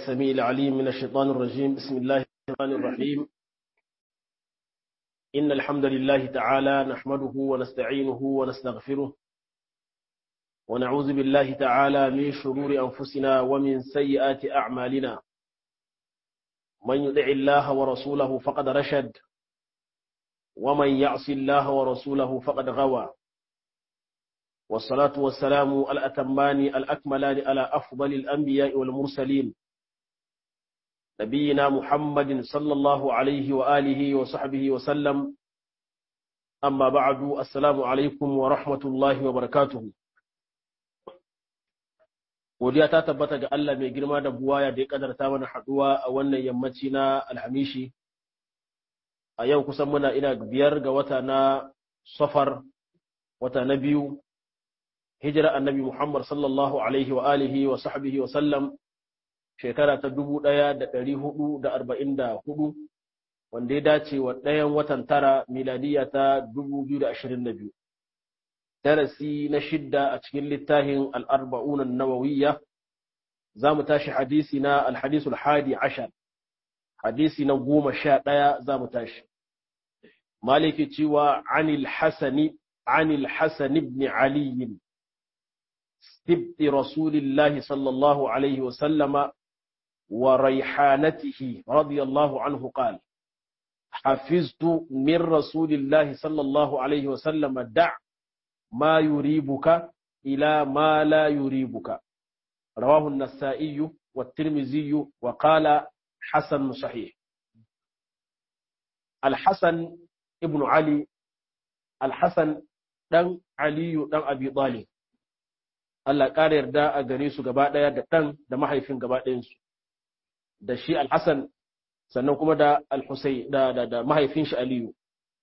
السميع العليم من الشيطان الرجيم بسم الله الرحمن الرحيم إن الحمد لله تعالى نحمده ونستعينه ونستغفره ونعوذ بالله تعالى من شرور أنفسنا ومن سيئات أعمالنا من يطع الله ورسوله فقد رشد ومن يعص الله ورسوله فقد غوى والصلاة والسلام الأتمان الأكملان على أفضل الأنبياء والمرسلين نبينا محمد صلى الله عليه وآله وصحبه وسلم أما بعد السلام عليكم ورحمة الله وبركاته godiya ta tabbata ga Allah mai girma da buwaya da ya kadarta mana haduwa a wannan yammaci na alhamishi a yau kusan muna ina biyar ga wata na safar wata na biyu hijira annabi Muhammad sallallahu alaihi wa alihi wa sahbihi wa sallam shekara ta dubu ɗaya da ɗari hudu da arba'in da hudu wanda ya dace wa ɗayan watan tara miladiya ta dubu biyu da ashirin da biyu darasi na shidda a cikin littafin al'arba'unan nawawiyya za mu tashi hadisi na alhadisul hadi ashar hadisi na goma sha ɗaya za mu tashi maliki cewa anil hasani anil hasan ibn aliyin سبط رسول الله صلى الله عليه وسلم وريحانته رضي الله عنه قال حفظت من رسول الله صلى الله عليه وسلم دع ما يريبك إلى ما لا يريبك رواه النسائي والترمذي وقال حسن صحيح الحسن ابن علي الحسن دن علي دن أبي طالب Allah ƙara yarda a gare su gaba ɗaya da ɗan da mahaifin gaba ɗayansu da shi alhassan sannan kuma da alhusai da, da, da mahaifin shi aliyu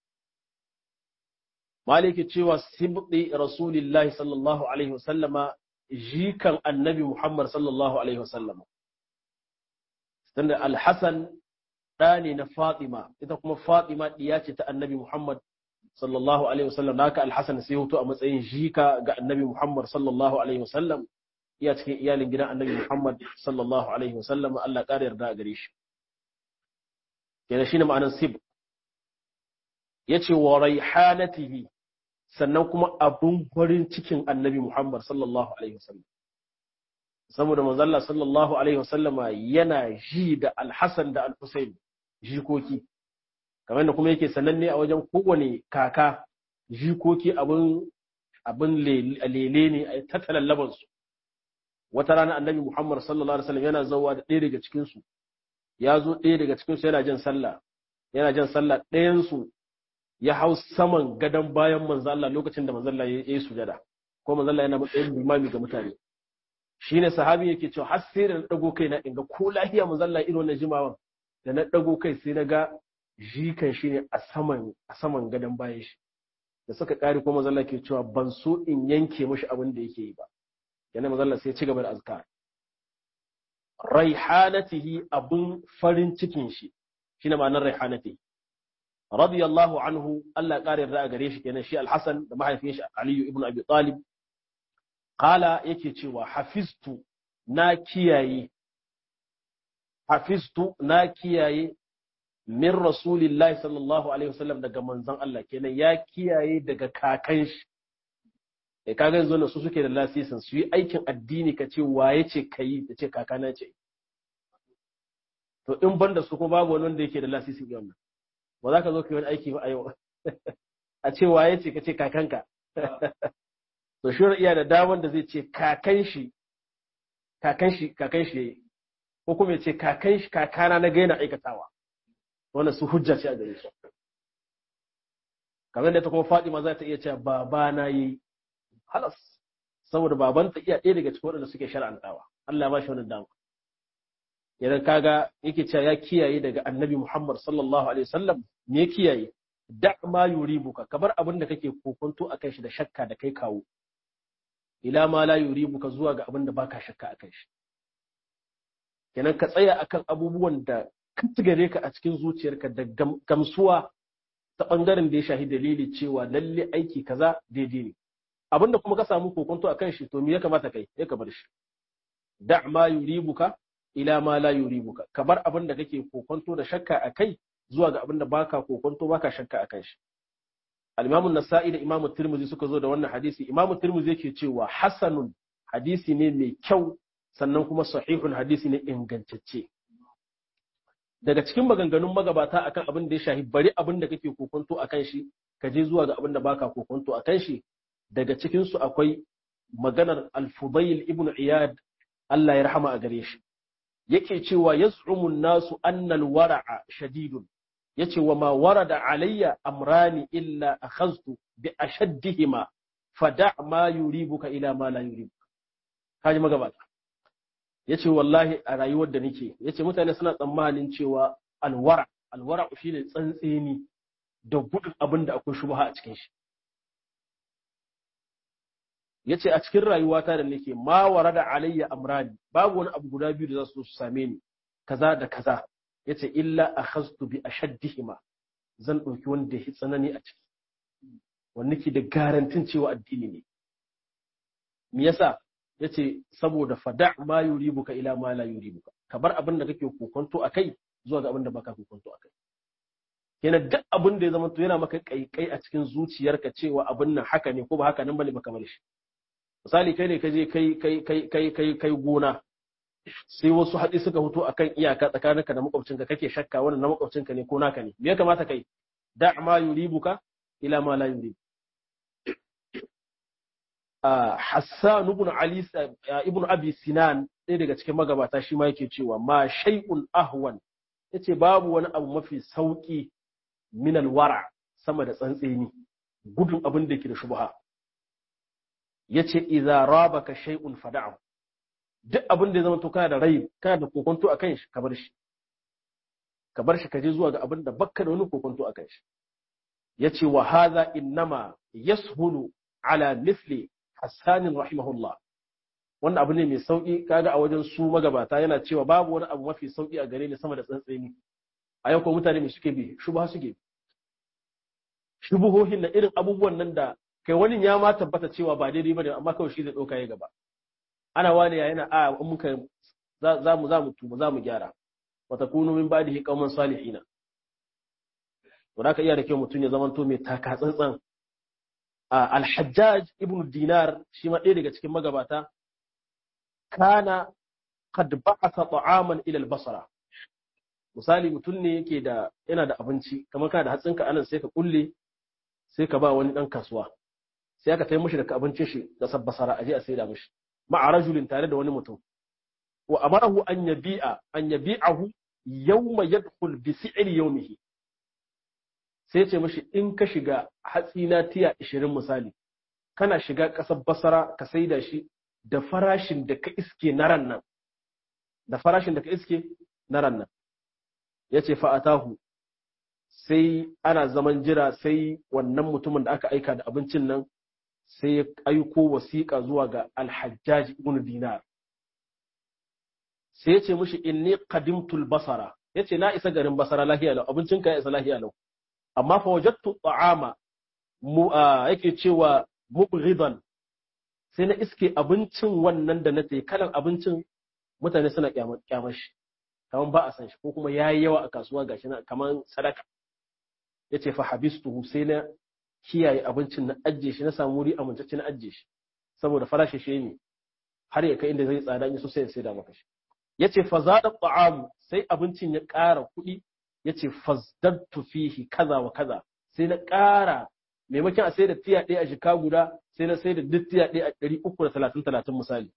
maliki cewa sibɗi rasulillahi sallallahu alaihi wasallama jikan annabi muhammad sallallahu alaihi wasallama sanda alhassan ɗa ne na fatima ita kuma fatima ɗiya ce ta annabi muhammad sallallahu alaihi wasallam naka alhassan sai hoto a matsayin jika ga annabi muhammad sallallahu alaihi wasallam iya cikin iyalin gidan annabi muhammad sallallahu alaihi wasallam Allah ƙara yarda a gare shi kenan shine ma'anar sib yace wa raihanatihi sannan kuma abun farin cikin annabi muhammad sallallahu alaihi wasallam saboda manzalla sallallahu alaihi wasallama yana ji da alhassan da alhusain jikoki kamar da kuma yake sananne a wajen kowane kaka jikoki abin abin lele ne a tattala labansu wata rana annabi muhammad sallallahu alaihi wasallam yana zauwa da ɗaya daga cikinsu ya zo ɗaya daga cikinsu yana jan sallah yana jan sallah ɗayansu ya hau saman gadon bayan manzo Allah lokacin da manzo Allah ya yi sujada ko manzo Allah yana matsayin limami ga mutane shine sahabi yake cewa har sai da na dago kai na inga ko lafiya manzo Allah irin wannan jimawan da na dago kai sai na ga jikan shi ne a saman a saman gadon bayan shi da suka kare kuma mazalla ke cewa ban so in yanke mashi abin da yake yi ba yana mazalla sai ci gaba da azkar raihanatihi abun farin cikin shi shine ma'anar raihanatihi radiyallahu anhu Allah kare yarda a gare shi kenan shi al-Hasan da mahaifin shi Ali ibn Abi Talib qala yake cewa hafiztu na kiyaye hafiztu na kiyaye min rasulillahi sallallahu alaihi wasallam daga manzon Allah kenan ya kiyaye daga kakan shi eh kaga yanzu su suke da lasisin su yi aikin addini ka ce waye ce kai da ce kakana ce to in banda su ko babu wani wanda yake da lasisin wannan ba za ka zo ka yi wani aiki ba a yau a ce waye ce ka ce kakanka to shi iya da daman da zai ce kakan shi kakan shi kakan shi yayi ko kuma ya ce kakan shi kakana na gaina aikatawa wannan su hujja ce a gare su kamar da ta kuma Fatima za ta iya cewa baba na yi halas saboda baban ta iya ɗaya daga cikin waɗanda suke shar'antawa Allah ya ba shi wannan dama idan kaga yake cewa ya kiyaye daga Annabi Muhammad sallallahu alaihi wasallam me kiyaye da ma yuribuka kabar abin da kake kokonto akan shi da shakka da kai kawo ila ma la yuribuka zuwa ga abin da baka shakka akan shi kenan ka tsaya akan abubuwan da gare ka a cikin zuciyarka da gamsuwa ta ɓangaren da ya shahi dalili cewa lalle aiki kaza daidai ne abinda kuma ka samu kokonto a kan shi to me ya kamata kai ya ka bar shi da ma yuribuka ila ma la yuribuka ka bar abin da kake kokonto da shakka akai zuwa ga abin da baka kokonto baka shakka akan shi al-Imam an-Nasa'i da Imam Tirmidhi suka zo da wannan hadisi Imam Tirmidhi yake cewa hasanun hadisi ne mai kyau sannan kuma sahihun hadisi ne ingantacce daga cikin maganganun magabata akan abin da ya shahi bari abin da kake kokonto akan shi ka je zuwa ga abin da baka kokonto akan shi daga cikin su akwai maganar al-Fudayl ibn Iyad Allah ya rahama a gare shi yake cewa yaz'umu nasu anna al-wara'a shadidun yace wa ma warada alayya amrani illa akhadtu bi ashaddihima fada' ma yuribuka ila ma la yuribuka kaji magabata yace wallahi a rayuwar da nake yace mutane suna tsammanin cewa alwara alwara shine tsantseni da gudun abin da akwai shubha a cikin shi yace a cikin rayuwata da nake ma warada alayya amrani babu wani abu guda biyu da za su same ni kaza da kaza yace illa akhadtu bi ashaddihima zan dauki wanda ya tsanani a ciki wanda ke da garantin cewa addini ne me yasa yace saboda fada ma yuribuka ila ma la yuribuka ka bar abin da kake kokonto akai zuwa ga abin da baka kokonto akai kenan duk abin da ya zama to yana maka kaikai a cikin zuciyarka cewa abin nan haka ne ko ba haka nan bane baka bar shi misali kai ne ka je kai kai kai kai kai kai gona sai wasu haɗi suka fito akan iyaka tsakaninka da makwabcinka kake shakka wannan na makwabcinka ne ko naka ne me ya kamata kai da ma yuribuka ila ma la yuribu Hassan ibn Ali ibn Abi Sinan ɗaya daga cikin magabata shi ma yake cewa ma shay'un ahwan yace babu wani abu mafi sauki min alwara sama da tsantseni gudun abin da yake da shubha yace idza rabaka shay'un fada'u duk abin da ya zama to kana da rai kana da kokonto akan shi ka bar shi ka bar shi ka je zuwa ga abin da bakka da wani kokonto akan shi yace wa hadha innama yashulu ala misli Hassanin rahimahullah wannan abu ne mai sauki kaga a wajen su magabata yana cewa babu wani abu mafi sauki a gare ni sama da tsantseni a yau ko mutane mai suke bi shubha suke shubuhohin na irin abubuwan nan da kai wani ya ma tabbata cewa ba daidai bane amma kawai shi zai dauka ya gaba ana wani ya yana a in muka za mu za mu tuba za mu gyara wa takunu min ba'dihi qauman salihina to da ka iya da kyau mutum ya zamanto mai taka tsantsan Al-Hajjaj ibn Dinar shi ma ɗaya daga cikin magabata kana qad ba'atha ta'aman ila al-Basra misali mutum ne yake da yana da abinci kamar kana da hatsinka anan sai ka kulle sai ka ba wani dan kasuwa sai aka tai mishi da abincin shi da sabbasara aje a saida mishi ma'a rajulin tare da wani mutum wa amarahu an yabi'a an yabi'ahu yawma yadkhul bi si'ri yawmihi sai ce mashi in ka shiga hatsi na tiya ishirin misali kana shiga ƙasar basara ka saida shi da farashin da ka iske na ran nan da farashin da ka iske na ran nan ya ce fa'atahu sai ana zaman jira sai wannan mutumin da aka aika da abincin nan sai ya aiko wasiƙa zuwa ga alhajjaji ibn dinar sai ya ce mashi inni qadimtul basara ya ce na isa garin basara lahiya lau abincinka ya isa lahiya lau amma fa wajattu ta'ama mu yake cewa mubghidan sai na iske abincin wannan da na tayi kalan abincin mutane suna kyamar shi kaman ba a san shi ko kuma yayi yawa a kasuwa gashi na kaman sadaka yace fa habistuhu sai na kiyaye abincin na ajje shi na samu wuri amintacce na ajje shi saboda farashi shi ne har ya kai inda zai tsada in so sai ya saida maka shi yace fa zada ta'amu sai abincin ya ƙara kuɗi ya ce fazdattu fihi kaza wa kaza sai na ƙara maimakon a sai da tiya ɗaya a jika guda sai na sai da duk tiya ɗaya a ɗari uku da talatin talatin misali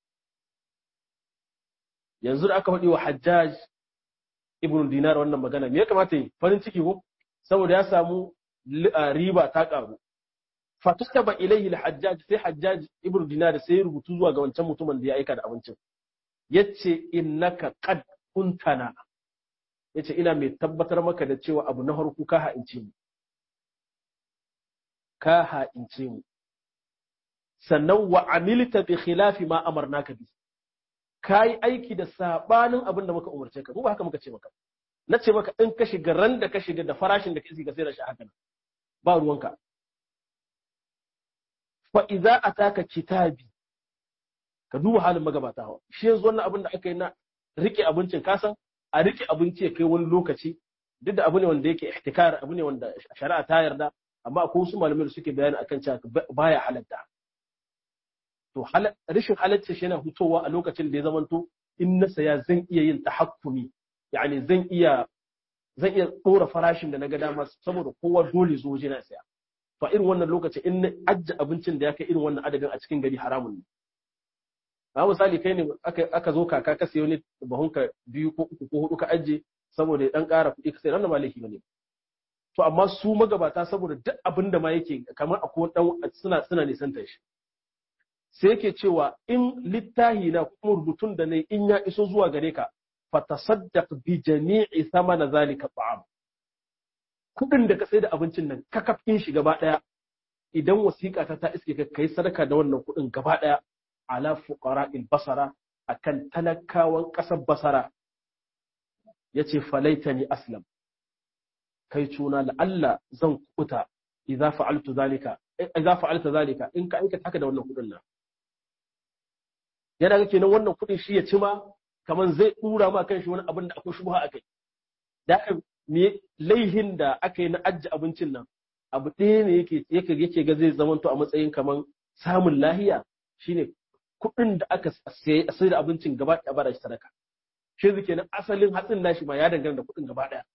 yanzu da aka faɗi wa hajjaj ibn dinar wannan magana me ya kamata yi farin ciki ko saboda ya samu riba ta ƙaru fatustaba ilaihi al-hajjaj sai hajjaj ibn dinar sai ya rubutu zuwa ga wancan mutumin da ya aika da abincin yace innaka qad kuntana ya ce ina mai tabbatar maka da cewa abu na harku ka ha'ince mu ka ha'ince mu sannan wa amilta bi khilafi ma amarnaka bi ka yi aiki da sabanin abin da muka umarce ka ba haka muka ce maka na ce maka in ka shiga ran da ka shiga da farashin da ka shiga sai da shi haka ba ruwanka fa idza ataka kitabi ka duba halin magabata hawa shi yanzu wannan abin da aka yi na rike abincin kasan a rike abinci ya kai wani lokaci duk da abu ne wanda yake ihtikar abu ne wanda shari'a ta yarda amma akwai wasu malamai da suke bayani akan cewa baya halatta to rashin halatta shi yana hutowa a lokacin da ya zamanto in na saya zan iya yin tahakkumi yani zan iya zan iya ɗora farashin da na ga dama saboda kowa dole zo waje na saya to irin wannan lokaci in na ajje abincin da ya kai irin wannan adadin a cikin gari haramun ne ba misali kai ne aka zo kaka ka sayo ne bahunka biyu ko uku ko hudu ka ajje saboda ya dan ƙara kuɗi ka sai wannan ba laifi bane to amma su magabata saboda duk abin da ma yake kamar akwai dan suna suna nisantar shi sai yake cewa in littahi na kuma rubutun da ne in ya iso zuwa gare ka fatasaddaq bi jami'i thamana zalika ta'am kudin da ka sai da abincin nan kakafin shi gaba daya idan wasiƙa ta ta iske ka kai sadaka da wannan kudin gaba daya ala fuqara'il basara akan talakawan ƙasar basara yace falaitani aslam kai cuna la'alla zan kuta idza fa'altu zalika idza fa'alta zalika in ka aikata haka da wannan kudin nan yana ga kenan wannan kudin shi ya ci ma kamar zai dura ma kan shi wani abin da akwai shubha akai da haka me laihin da aka yi na ajji abincin nan abu ɗaya ne yake yake yake ga zai zamanto a matsayin kamar samun lahiya shine kuɗin da aka sai da abincin gaba ɗaya ba da shi sadaka shi zai kenan asalin hatsin nashi ma ya dangana da kuɗin gaba ɗaya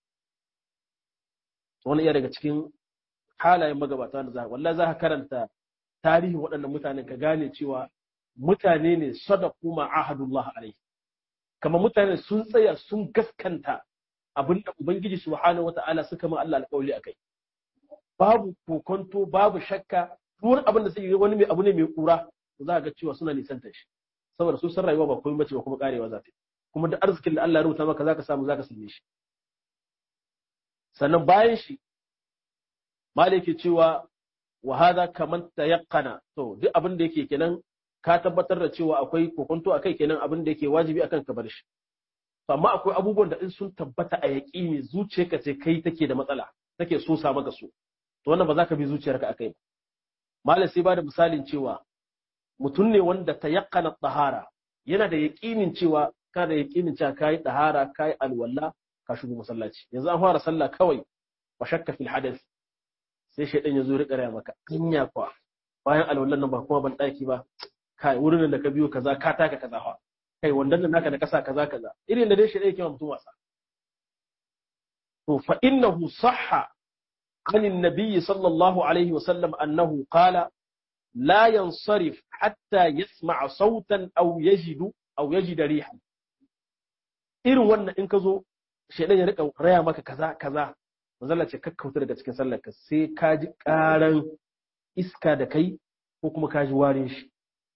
wani iya daga cikin halayen magabata da za wallahi za ka karanta tarihin waɗannan mutanen ka gane cewa mutane ne sadaku ma ahadullah alaihi kamar mutane sun tsaya sun gaskanta abin da ubangiji subhanahu wata'ala suka ma Allah alƙawli akai babu kokonto babu shakka wani abin da suke wani mai abu ne mai kura za ga cewa suna nisantar shi saboda su san rayuwa ba komai bace ba kuma karewa za ta kuma da arzikin da Allah ya rubuta maka zaka samu zaka same shi sannan bayan shi malaki cewa wa hada kaman tayaqqana to duk abin da yake kenan ka tabbatar da cewa akwai kokonto akai kenan abin da yake wajibi akan ka bar shi to amma akwai abubuwan da in sun tabbata a yaƙini zuciyarka ce kai take da matsala take so sa maka su to wannan ba za ka bi zuciyarka akai ba malam sai ba da misalin cewa mutum ne wanda tayaqqana tahara yana da yaƙinin cewa ka da yaƙinin cewa kai tahara kai alwala ka shigo masallaci yanzu an fara sallah kawai wa shakka fil hadath sai shaidan ya zo rika raya maka anya kwa bayan alwallan nan ba kuma ban daki ba kai wurin da ka biyo kaza ka taka kaza fa kai wandan nan naka da kasa kaza kaza irin da dai shaidan yake mutum wasa to fa innahu sahha عن النبي صلى الله عليه وسلم أنه قال لا ينصرف حتى يسمع صوتا أو يجد أو يجد ريحا إن وانا إن كزو شيئا يرقى ريا مكا كذا كذا manzala ce kakkauta daga cikin sallarka sai ka ji ƙaran iska da kai ko kuma ka ji warin shi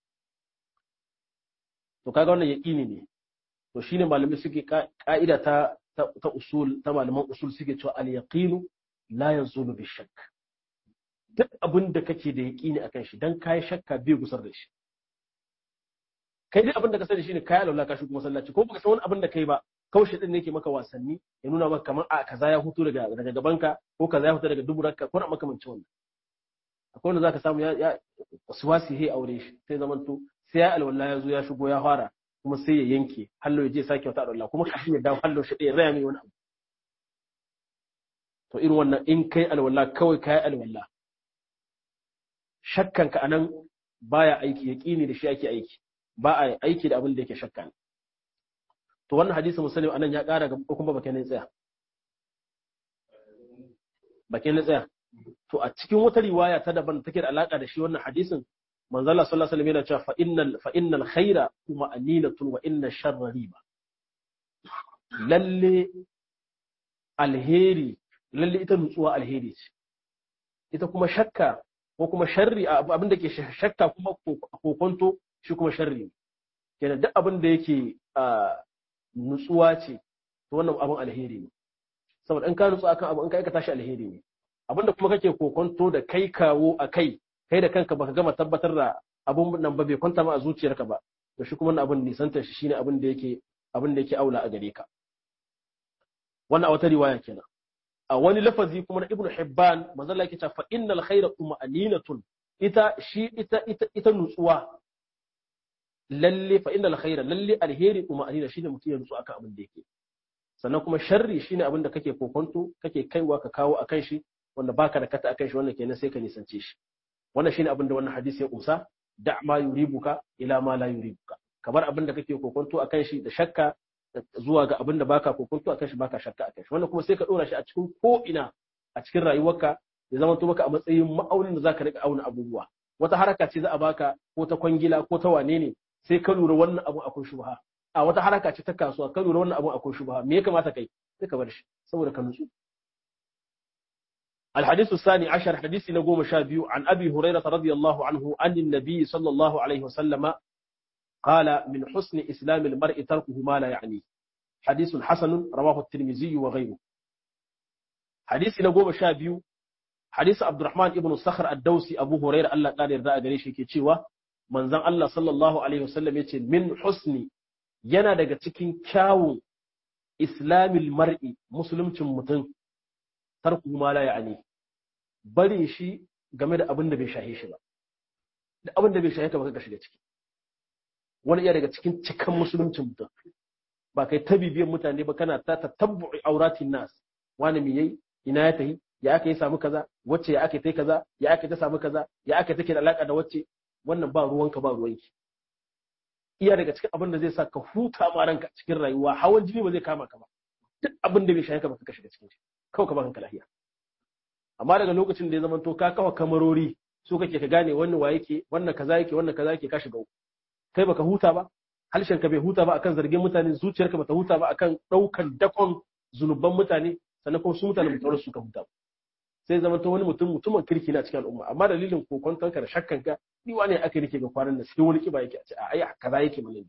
to kaga wannan yaƙini ne to shine malamai suke ka'ida ta ta usul ta malaman usul suke cewa al yaqinu la yazulu bi shakk duk abin da kake da yaƙini akan shi dan kai shakka bai gusar da shi kai duk abin da ka sani shine kai alwala ka shigo masallaci ko baka san wani abin da kai ba kawai shi din ne yake maka wasanni ya nuna maka kamar a kaza ya hutu daga daga gabanka ko kaza ya hutu daga duburarka ko na makamancin wannan akwai wanda zaka samu ya ya waswasi he aure shi sai zaman to sai ya alwala ya zo ya shigo ya fara kuma sai ya yanke hallo ya je sake wata alwala kuma kafin ya dawo hallo shi ɗaya raya mai wani abu to irin wannan in kai alwala kawai kai alwala shakkan ka anan baya aiki yaqini da shi ake aiki ba a aiki da abin da yake shakka ne to wannan hadisi muslim anan ya ƙara gaba kuma bakin ne tsaya bakin ne tsaya to a cikin wata riwaya ta daban take da alaka da shi wannan hadisin manzo Allah sallallahu alaihi wasallam yana cewa fa innal fa innal khaira kuma aninatun wa inna sharra riba lalle alheri lalle ita nutsuwa alheri ce ita kuma shakka ko kuma sharri abin da ke shakka kuma kokonto shi kuma sharri kenan duk abin da yake nutsuwa ce to wannan abin alheri ne saboda in ka nutsu akan abu in ka aikata shi alheri ne abinda kuma kake kokonto da kai kawo a kai kai da kanka baka gama tabbatar da abun nan ba bai kwanta ma a zuciyarka ba to shi kuma abin nisantar shi shine abin da yake abin da yake aula a gare ka wannan a wata riwaya kenan a wani lafazi kuma na ibnu hibban manzo Allah yake cewa fa innal khayra tuma'aninatun ita shi ita ita ita nutsuwa lalle fa innal khaira lalle alheri kuma anina shine mutum ya nutsu akan abin da yake sannan kuma sharri shine abin da kake kokonto kake kaiwa ka kawo akan shi wanda baka da kata akan shi wannan kenan sai ka nisance shi wannan shine abin da wannan hadisi ya kusa da ma yuribuka ila ma la yuribuka kamar abin da kake kokonto akan shi da shakka zuwa ga abin da baka kokonto akan shi baka shakka akan shi wannan kuma sai ka dora shi a cikin ko ina a cikin rayuwarka ya zama to maka a matsayin ma'aunin da zaka rika auna abubuwa wata haraka ce za a baka ko ta kwangila ko ta wane ne sai ka lura wannan abu akwai shubha a wata haraka ce ta kasuwa ka lura wannan abu akwai shubha me ya kamata kai sai ka bar shi saboda ka nutsu الحديث الثاني عشر حديث نقوم شابيو عن أبي هريرة رضي الله عنه أن النبي صلى الله عليه وسلم قال من حسن إسلام المرء تركه ما لا يعنيه حديث حسن رواه الترمذي وغيره حديث نقوم شابيو حديث عبد الرحمن ابن الصخر الدوسي أبو هريرة الله قال يرضى قريش كي تشيوا من زن الله صلى الله عليه وسلم يتي من حسن yana daga cikin kyawun islamil mar'i musulmcin mutum tarku ma la ya'ni barin shi game da abin da bai shahe shi ba da abin da bai shahe ka ba ka shiga ciki wani iya daga cikin cikan musuluncin mutum ba kai ta bibiyan mutane ba kana ta tatabbu'i auratin nas wani me yayi ina ya tahi ya aka yi samu kaza wacce ya aka yi kaza ya aka ta samu kaza ya aka take da alaka da wacce wannan ba ruwanka ba ruwanki iya daga cikin abin da zai sa ka huta ma ranka cikin rayuwa hawan jini ba zai kama ka ba duk abin da bai shahe ka ba ka shiga cikin shi kawai ka ba kanka lafiya amma daga lokacin da ya zama to ka kawa kamarori so kake ka gane wannan wa yake wannan kaza yake wannan kaza yake ka shiga uku kai baka huta ba halshen ka bai huta ba akan zargin mutane zuciyarka bata huta ba akan daukan dakon zunuban mutane sannan kuma su mutane mutuwar su ka huta sai zama to wani mutum mutumin kirki na cikin al'umma amma dalilin kokonton ka da shakkan ka ni wane aka rike ga kwanan nan sai wani kiba yake a ce a ai kaza yake mana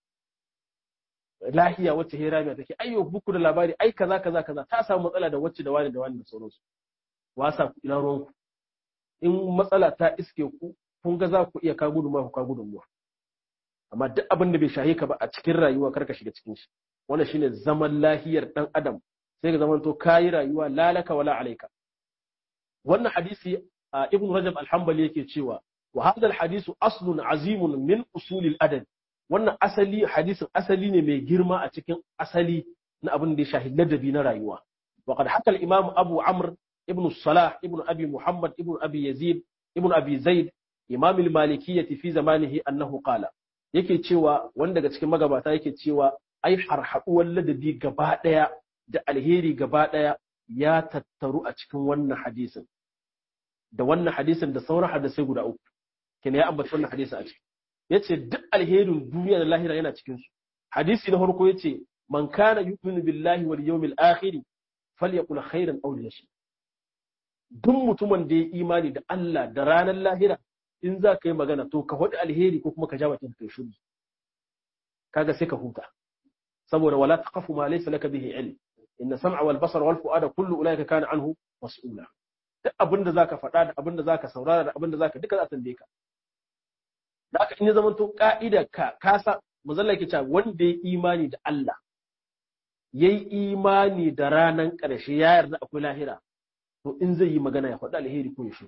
lahiya wacce hera mai take ayyo buku da labari ai kaza kaza kaza ta samu matsala da wacce da wani da wani da sauransu wasa ku ina ruwanku in matsala ta iske ku kun ga za ku iya ka gudunma ku ka gudunmuwa amma duk abin da bai shahe ka ba a cikin rayuwa kar ka shiga cikin shi wannan shine zaman lahiyar dan adam sai ka zamanto kayi rayuwa lalaka wala alaika wannan hadisi ibn rajab al-hanbali yake cewa wa hadha al-hadisu aslun azimun min usul al-adab wannan asali hadisin asali ne mai girma a cikin asali na abin da ya shahi ladabi na rayuwa wa qad haka al-imam abu amr ibn salah ibn abi muhammad ibn abi yazid ibn abi zaid imam al-malikiyyah fi zamanihi annahu qala yake cewa wanda daga cikin magabata yake cewa ai harhaduwar ladabi gaba daya da alheri gaba daya ya tattaru a cikin wannan hadisin da wannan hadisin da sauran hadisai guda uku kina ya ambaci wannan hadisin a ciki yace duk alherin duniya da lahira yana cikin su hadisi na farko yace man kana yu'minu billahi wal yawmil akhir falyaqul khairan aw liyashhad duk mutumin da ya imani da Allah da ranar lahira in za ka yi magana to ka faɗi alheri ko kuma ka ja bakin kai shiru kaga sai ka huta saboda wala taqafu ma laysa laka bihi ilm inna sam'a wal basar wal fu'ada kullu ulaika kana anhu mas'ula duk abinda zaka faɗa da abinda zaka saurara da abinda zaka duka za a tambaye ka da aka in ya zama to ka'ida ka kasa muzalla yake cewa wanda ya imani da Allah yayi imani da ranan ƙarshe ya yarda akwai lahira to in zai yi magana ya faɗi alheri ko ya shi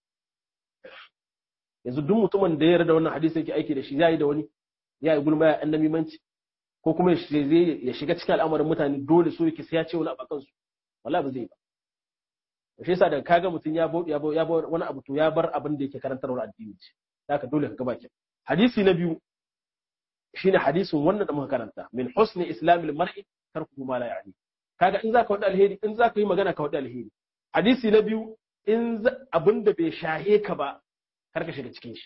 yanzu duk mutumin da ya yarda wannan hadisi yake aiki da shi yayi da wani ya yi gulma ya annabi manci ko kuma ya shiga cikin al'amarin mutane dole so yake sai ya ce wani abu kansu wallahi ba zai ba shi yasa daga kaga mutum ya bauɗi ya bar wani abu to ya bar abin da yake karantarwa addini ce haka dole ka gaba hadisi na biyu shine hadisin wannan da muka karanta min husni islamil mar'i tarku ma la ya'ni kaga in zaka wada alheri in zaka yi magana ka wada alheri hadisi na biyu in abin da bai shahe ka ba kar ka shiga cikin shi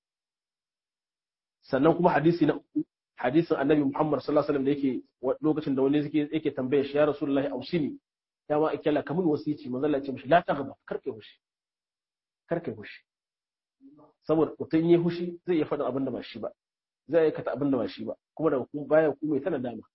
sannan kuma hadisi na uku hadisin annabi Muhammad sallallahu alaihi wasallam da yake lokacin da wani yake yake tambaye shi ya rasulullahi ausini ya ma ikalla kamun wasici manzo Allah ya ce mishi la taghba karkai hushi karkai hushi saboda mutum yi hushi zai iya faɗin abin da ba shi ba zai aikata abin da ba shi ba kuma daga kuma baya kuma ya tana dama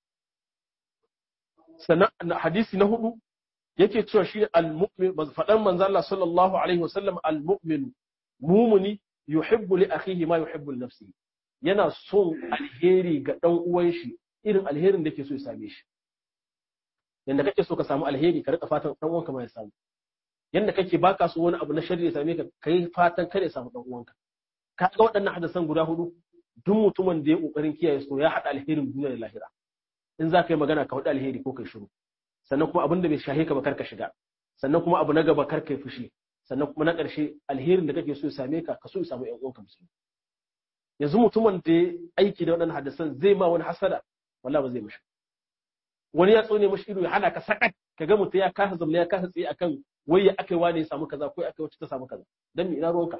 sannan hadisi na hudu yake cewa shi al-mu'min faɗan manzo Allah sallallahu alaihi wasallam al-mu'min mumuni yuhibbu li akhihi ma yuhibbu li nafsihi yana son alheri ga dan uwan shi irin alherin da yake so ya same shi yanda kake so ka samu alheri ka rika fatan dan uwanka ma ya samu yanda kake baka so wani abu na sharri ya same ka kai fatan kada ya samu dan uwanka ka ga waɗannan hadisan guda hudu duk mutumin da ya kokarin kiyaye su ya hada alherin duniya da lahira in za ka yi magana ka faɗi alheri ko kai shiru sannan kuma abin da bai shahe ka ba kar ka shiga sannan kuma abu na gaba kar kai fushi sannan kuma na ƙarshe alherin da kake so ya same ka ka so ya samu ƴan uwanka musulmi yanzu mutumin da ya aiki da waɗannan hadisan zai ma wani hasada wallahi ba zai mishi wani ya tsone mashi ido ya hana ka sakat ka ga mutum ya kasa zamna ya kasa tsaye akan wai ya akai wani ya samu kaza ko ya akai wacce ta samu kaza dan me ina ruwanka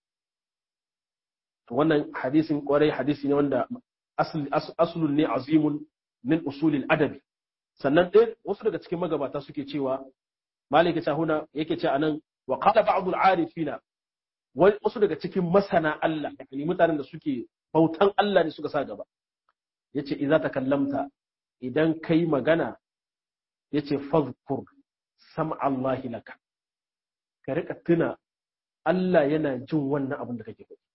to wannan hadisin kwarai hadisi ne wanda aslun ne azimun min usulil adabi sannan ɗaya wasu daga cikin magabata suke cewa malik ta huna yake ce anan wa qala ba'd al-arifina wasu daga cikin masana Allah yani mutanen da suke bautan Allah ne suka sa gaba yace idza takallamta idan kai magana yace fadhkur sam'a Allah laka ka rika tuna Allah yana jin wannan abin da kake faɗi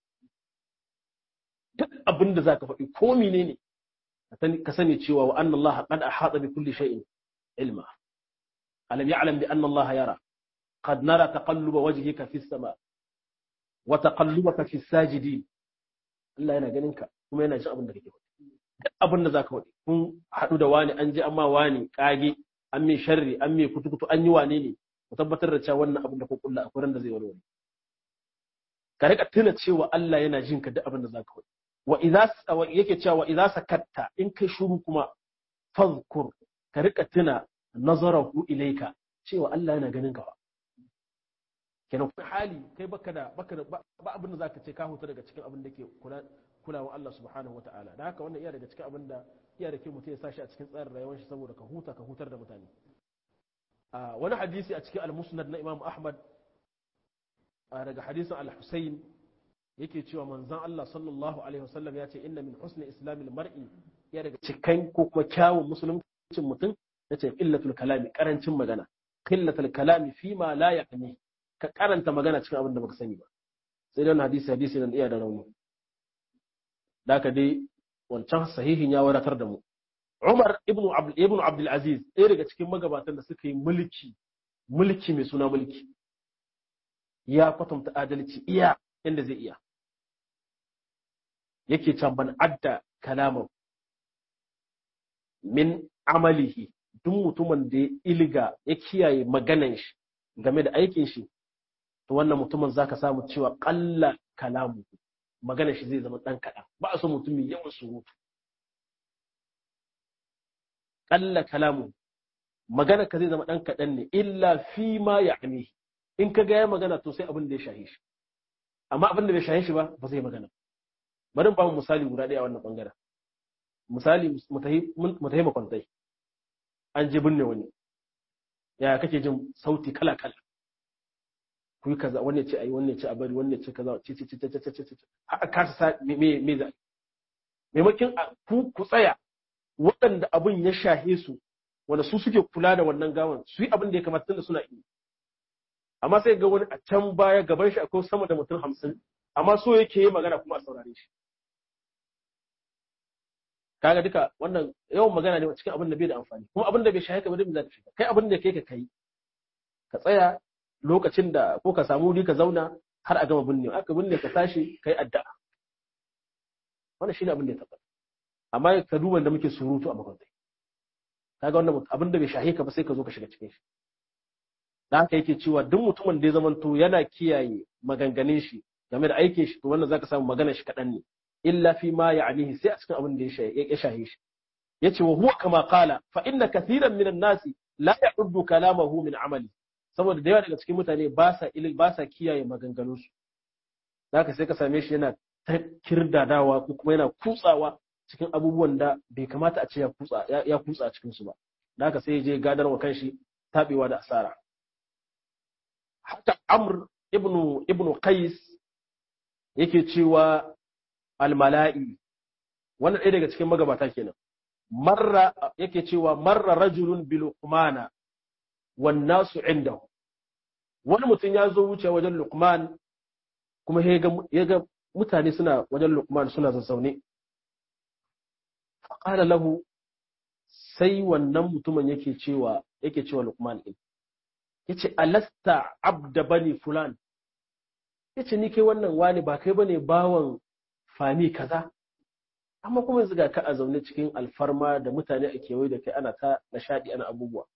duk abin da zaka faɗi ko menene ka sani cewa wa anna Allah qad ahata bi kulli shay'in ilma alam ya'lam bi anna Allah yara qad nara taqalluba wajhika fi as-sama wa taqallubaka fi as-sajidin Allah yana ganin ka kuma yana jin abin da kake faɗi duk abin da zaka faɗi kun haɗu da wani an je amma wani kage an mai sharri an mai kutukutu an yi wane ne ku tabbatar da cewa wannan abin da ku kulla akwai ran da zai warware ka rika tuna cewa Allah yana jin ka duk abin da zaka faɗi wa idza yake cewa wa idza sakatta in kai shiru kuma fadhkur ka rika tuna nazarahu ilayka cewa Allah yana ganin ka kenan kuma hali kai baka da baka da ba abin da zaka ce ka huta daga cikin abin da ke kula kulawa Allah subhanahu wataala da haka wannan iya daga cikin abin da iya da ke mutum ya sashi a cikin tsarin rayuwar shi saboda ka huta ka hutar da mutane a wani hadisi a cikin al-musnad na Imam Ahmad daga hadisin al-Husayn yake cewa manzon Allah sallallahu alaihi wasallam ya ce inna min husni islamil mar'i ya daga cikan ko kuma kyawun musuluncin mutum yace illatul kalami karancin magana qillatul kalami fi ma la ya'ni ka karanta magana cikin abin da baka sani ba sai dan hadisi hadisi nan iya da rauni daka dai wancan sahihin ya wadatar da mu Umar ibn Abdul ibn Abdul Aziz ɗaya daga cikin magabatan da suka yi mulki mulki mai suna mulki ya kwatanta adalci iya inda zai iya yake can ban adda kalaman min amalihi duk mutumin da ya ilga ya kiyaye maganan shi game da aikin shi to wannan mutumin zaka samu cewa ƙalla kalamu maganar shi zai zama ɗan kaɗan ba a so mutum mai yawan surutu ƙalla kalamu magana ka zai zama ɗan kaɗan ne illa fi ma ya in ka ga ya magana to sai abin da ya shahe shi amma abin da bai shahe shi ba ba zai magana bari ba mu misali guda ɗaya a wannan bangaren misali mu tahi makwantai an je binne wani ya kake jin sauti kala kala ku yi kaza wanne ce ayi wanne ce a bari wanne ce kaza ce ce ce ce ce ce ce haka kasa sa me me za maimakon ku ku tsaya waɗanda abin ya shahe su wanda su suke kula da wannan gawan su yi abin da ya kamata tunda suna yi amma sai ga wani a can baya gaban shi akwai sama da mutum hamsin amma so yake yi magana kuma a saurare shi kaga duka wannan yawan magana ne cikin abin da bai da amfani kuma abin da bai shahe ka ba da za ka shiga kai abin da kai ka kai ka tsaya lokacin da ko ka samu wuri ka zauna har a gama binne aka binne ka tashi kai addu'a wannan shine abin da ya tabbata amma ka duba da muke surutu a makwantai kaga wannan abin da bai shahe ka ba sai ka zo ka shiga cikin shi da haka yake cewa duk mutumin da ya zamanto yana kiyaye maganganun shi game da aikin shi to wannan zaka samu maganar shi kaɗan ne illa fi ma ya'nihi sai a cikin abin da ya shahe shi yace wa huwa kama qala fa inna kathiran minan nasi la ya'uddu kalamahu min amali saboda da yawa daga cikin mutane ba sa ilil ba sa kiyaye maganganun su zaka sai ka same shi yana ta kirdadawa ko kuma yana kutsawa cikin abubuwan da bai kamata a ce ya kutsa ya kutsa cikin su ba haka sai ya je gadar wa kanshi tabewa da asara haka amr ibnu ibnu qais yake cewa almala'i wannan ɗaya daga cikin magabata kenan marra yake cewa marra rajulun bi luqmana wan nasu indahu wani mutum ya zo wuce wajen luqman kuma ya ga mutane suna wajen luqman suna zazzaune faqala lahu sai wannan mutumin yake cewa yake cewa luqman din yace alasta abda bani fulan yace ni kai wannan wani ba kai bane bawan fami kaza amma kuma yanzu ga ka a zaune cikin alfarma da mutane a kewaye da kai ana ta nishadi ana abubuwa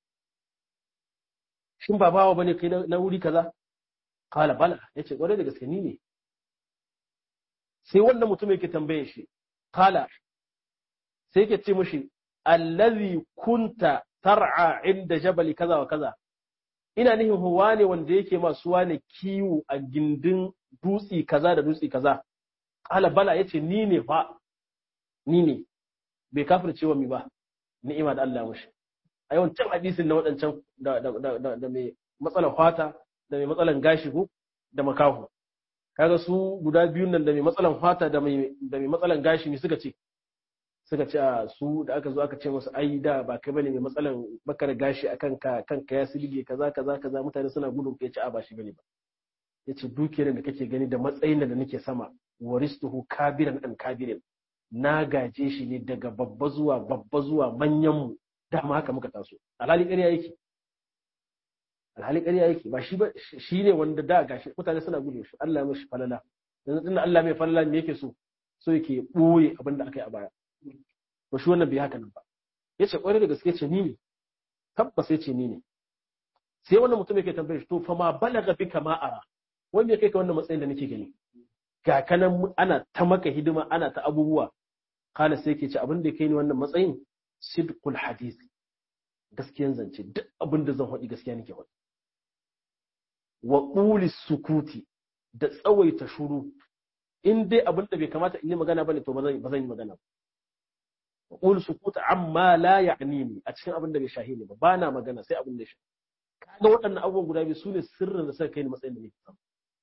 shin ba bawa bane kai na wuri kaza kala bala yace kwarai da gaske ni ne sai wannan mutum yake tambaye shi kala sai yake ce mishi allazi kunta tar'a inda jabali kaza wa kaza ina nihin huwa ne wanda yake masu wane kiwo a gindin dutsi kaza da dutsi kaza kala bala yace ni ne fa ni ne bai kafirce wa mi ba ni'ima da Allah mushi a yawan can hadisin na waɗancan da mai matsalan fata da mai matsalan gashi ko da makahu kaga su guda biyun nan da mai matsalan fata da mai matsalan gashi ne suka ce suka ce a su da aka zo aka ce musu ai da ba kai bane mai matsalan bakar gashi akan ka kanka ya silge kaza kaza kaza mutane suna gudun kai ce a ba shi bane ba yace dukiyar da kake gani da matsayin da nake sama waristuhu kabiran an kabirin na gaje shi ne daga babba zuwa babba zuwa manyan mu dama haka muka taso alhali ƙarya yake alhali ƙarya yake ba shi ba shi ne wanda da gashi mutane suna gudun shi Allah ya mishi falala yanzu tunda Allah mai falala me yake so so yake boye abin da aka yi a baya to shi wannan bai haka nan ba yace kwarai da gaske ce ni ne tabbas yace ni ne sai wannan mutum yake tambaye shi to fa ma balaga bika ma ara wanda ya kai ka wannan matsayin da nake gani ga kanan ana ta maka hidima ana ta abubuwa kana sai yake ce abin da kai ni wannan matsayin sidqul hadith gaskiyan zance duk abin da zan faɗi gaskiya nake faɗi wa quli sukuti da tsawaita shuru in dai abin da bai kamata in yi magana bane to ba zan yi magana ba qul sukuta amma la ya'nini a cikin abin da bai shahi ne ba bana magana sai abin da ya shahi kaga waɗannan abubuwan guda biyu sune sirrin da suka kai ni matsayin da nake samu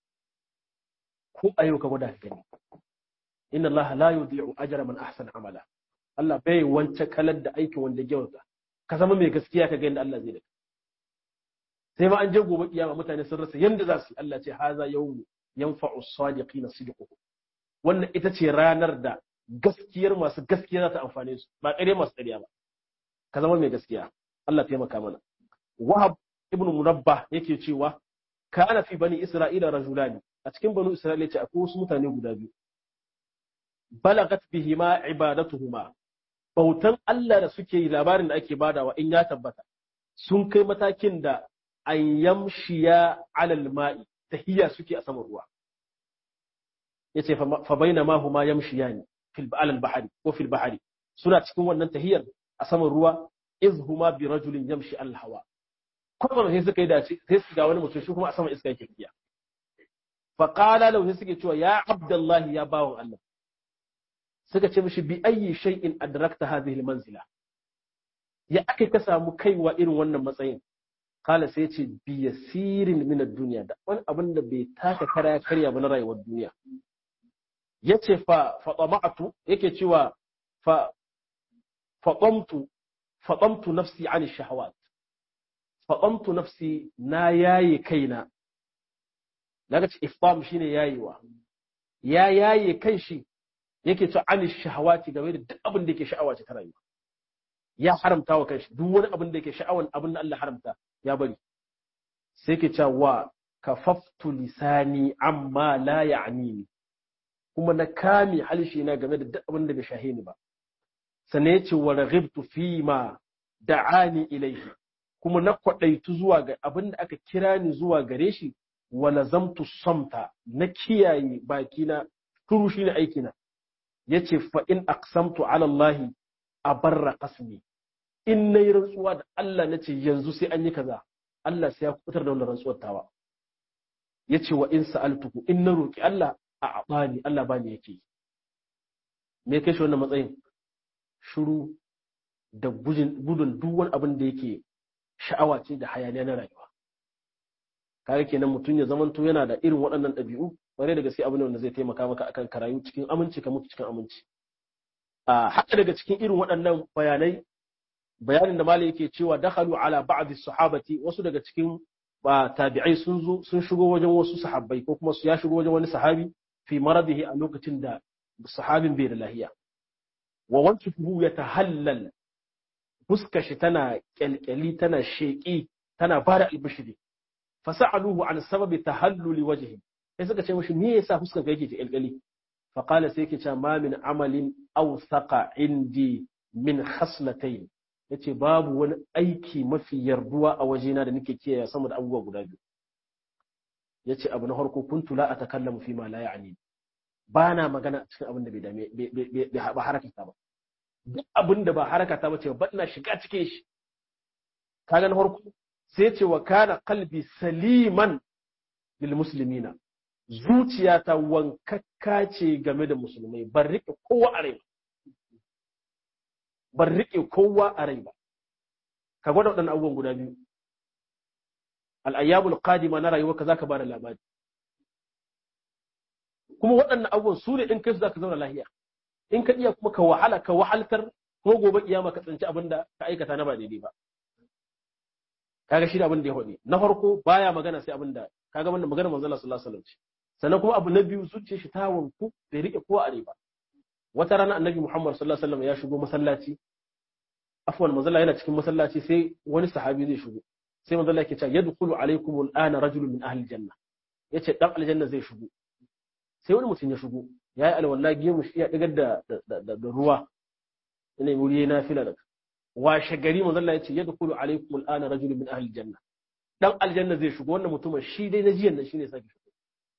ko a yau ka gwada ka gani inna Allah la yudhi'u ajra man ahsana amala Allah bai wance kalar da aikin wanda ya ka zama mai gaskiya ka ga yadda Allah zai da sai ma an je gobe kiyama mutane sun rasa yanda za su yi Allah ce haza yawmu yanfa'u as-sadiqina sidquhum wannan ita ce ranar da gaskiyar masu gaskiya za ta amfane su ba ƙarya masu ƙarya ba ka zama mai gaskiya Allah taimaka mana wahab ibn munabba yake cewa kana fi bani isra'ila rajulani a cikin banu isra'ila ce akwai wasu mutane guda biyu balagat bihima ibadatuhuma bautan Allah da suke yi labarin da ake badawa in ya tabbata sun kai matakin da an yamshiya alal ma'i tahiyya suke a saman ruwa yace fa bainama huma yamshiyani fil alal bahari ko fil bahari suna cikin wannan tahiyar a saman ruwa iz huma bi rajulin yamshi al hawa kuma sai suka yi dace sai su ga wani mutum shi kuma a saman iska yake tafiya fa qala lahu sai suke cewa ya abdullahi ya bawon Allah suka ce mishi bi ayyi shay'in adrakta hadhihi al manzila ya aka ka samu kaiwa irin wannan matsayin kala sai ce bi yasirin min ad-dunya da wani abin da bai taka kara karya ba na rayuwar duniya yace fa fatama'tu yake cewa fa fatamtu fatamtu nafsi an shahawat fatamtu nafsi na yaye kaina daga ce iftam shine yayewa ya yaye kan shi yake cewa an shahawati game da duk abin da yake sha'awa ce ta rayuwa ya haramta wa kanshi duk wani abin da yake sha'awan abin da Allah haramta ya bari sai ke cewa kafaftu lisani amma la ya'nini kuma na kame halshi na game da duk abin da bai shahe ni ba sannan yace wa raghibtu fi ma da'ani ilaihi kuma na kwadaitu zuwa ga abin da aka kira ni zuwa gare shi wa lazamtu samta na kiyaye bakina turu shine aikina yace fa in aqsamtu ala Allah abarra qasmi in nayi rantsuwa da Allah nace yanzu sai an yi kaza Allah sai ya kubutar da wannan rantsuwar tawa yace wa in sa'altuhu in na roki Allah a abani Allah bani yake me kai shi wannan matsayin shiru da gudun duk wani abin da yake sha'awa ce da hayaniya na rayuwa kaga kenan mutum ya zamanto yana da irin waɗannan ɗabi'u bare da gaske abin da wanda zai taimaka maka akan karayu cikin aminci ka mutu cikin aminci a haka daga cikin irin waɗannan bayanai bayanin da malai yake cewa dakhalu ala ba'd sahabati wasu daga cikin tabi'ai sun zo sun shigo wajen wasu sahabbai ko kuma su ya shigo wajen wani sahabi fi maradihi a lokacin da sahabin bai da lahiya wa wancuhu ya tahallal fuskar shi tana kyalkyali tana sheƙi tana bada albishiri fasa'aluhu an sababi tahalluli wajhi sai suka ce mishi me yasa fuskar ka yake kyalkyali faƙala sai ke cewa ma min amalin awsaqa indi min khaslatayn yace babu wani aiki mafi yarduwa a wajena da nake kiyaye sama da abubuwa guda biyu yace abu na farko kuntu la atakallamu fi ma la ya'ni ba na magana cikin abin da bai dame ba harakata ba duk abin da ba harakata ba ce ba ina shiga cikin shi kaga na farko sai ce wa kana qalbi saliman lil muslimina zuciyata wankakka ce game da musulmai ban rike kowa a rai ban rike kowa a rai ba ka gwada waɗannan abubuwan guda biyu al'ayyabul qadima na rayuwa ka zaka bada labari kuma waɗannan abubuwan su ne in kai su zaka zauna lahiya in ka iya kuma ka wahala ka wahaltar ko gobe kiyama ka tsinci abin da ka aikata na ba daidai ba kaga shi da abin da ya faɗi na farko baya magana sai abin da kaga wannan magana manzo Allah sallallahu alaihi wasallam sannan kuma abu na biyu zuciyar shi ta wanku bai rike kowa a ba wata rana annabi Muhammad sallallahu alaihi wasallam ya shigo masallaci afwan manzo Allah yana cikin masallaci sai wani sahabi zai shigo sai manzo Allah yake cewa yadkhulu alaikum al'ana rajulun min ahli janna yace dan aljanna zai shigo sai wani mutum ya shigo yayi alwala gemu shi ya digar da da ruwa ina wuri na fila da washe gari manzo Allah yace yadkhulu alaikum al'ana rajulun min ahli janna dan aljanna zai shigo wannan mutumin shi dai na jiyan nan shine sake shigo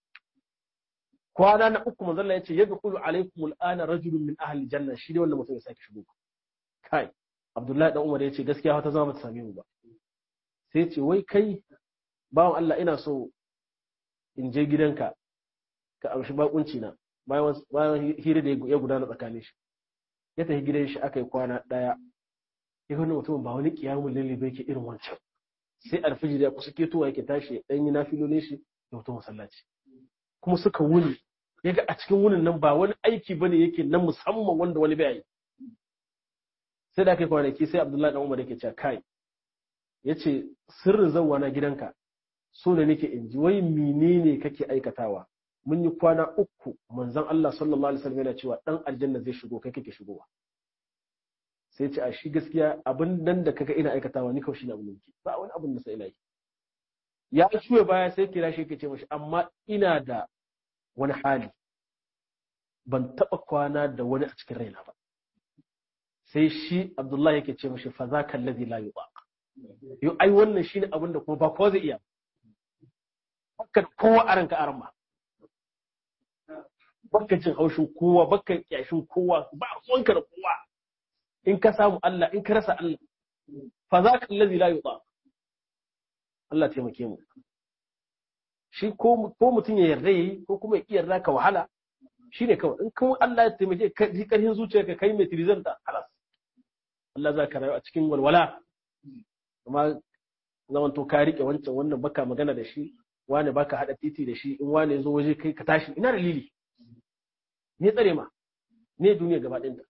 kwana na uku manzo Allah yace yadkhulu alaikum al'ana rajulun min ahli janna shi dai wannan mutum ya sake shigo kai Abdullahi dan Umar yace gaskiya ta zama ta same mu ba sai ce wai kai bawan Allah ina so in je gidanka ka amshi bakunci na bayan hira da ya gudana tsakanin shi ya tafi gidan shi aka yi kwana ɗaya ya wani mutum ba wani kiyamun lalle bai ke irin wancan sai alfijir ya kusa ketowa yake tashi dan yi nafilolin shi ya fito masallaci kuma suka wuni ya ga a cikin wunin nan ba wani aiki bane yake na musamman wanda wani bai yi sai da aka yi kwanaki sai abdullahi dan umar yake cewa kai ya ce sirrin zauwa na gidanka so da nake in ji wai menene kake aikatawa mun yi kwana uku manzon Allah sallallahu alaihi wasallam yana cewa dan aljanna zai shigo kai kake shigowa sai ce a shi gaskiya abin nan da kaga ina aikatawa ni kawai shi na mulki ba wani abin da sai ina yi ya shuwe baya sai kira shi yake ce mashi amma ina da wani hali ban taba kwana da wani a cikin raina ba sai shi Abdullahi yake ce mashi fa zaka allazi la yubaq yo ai wannan shine abin da kuma ba kowa zai iya baka kowa a ranka aran ba baka jin haushin kowa baka kyashin kowa ba sonka da kowa in ka samu Allah in ka rasa Allah fa za ka allazi la yuta Allah taimake mu shi ko ko mutum ya yarda yayi ko kuma ya iya yarda ka wahala shine kawai in kuma Allah ya taimake ka ji karhin zuciyarka kai mai tirizanta halas Allah za ka rayu a cikin walwala amma zaman to ka rike wancan wannan baka magana da shi wani baka hada titi da shi in wani zo waje kai ka tashi ina dalili ne tsare ma ne duniya gaba ɗinta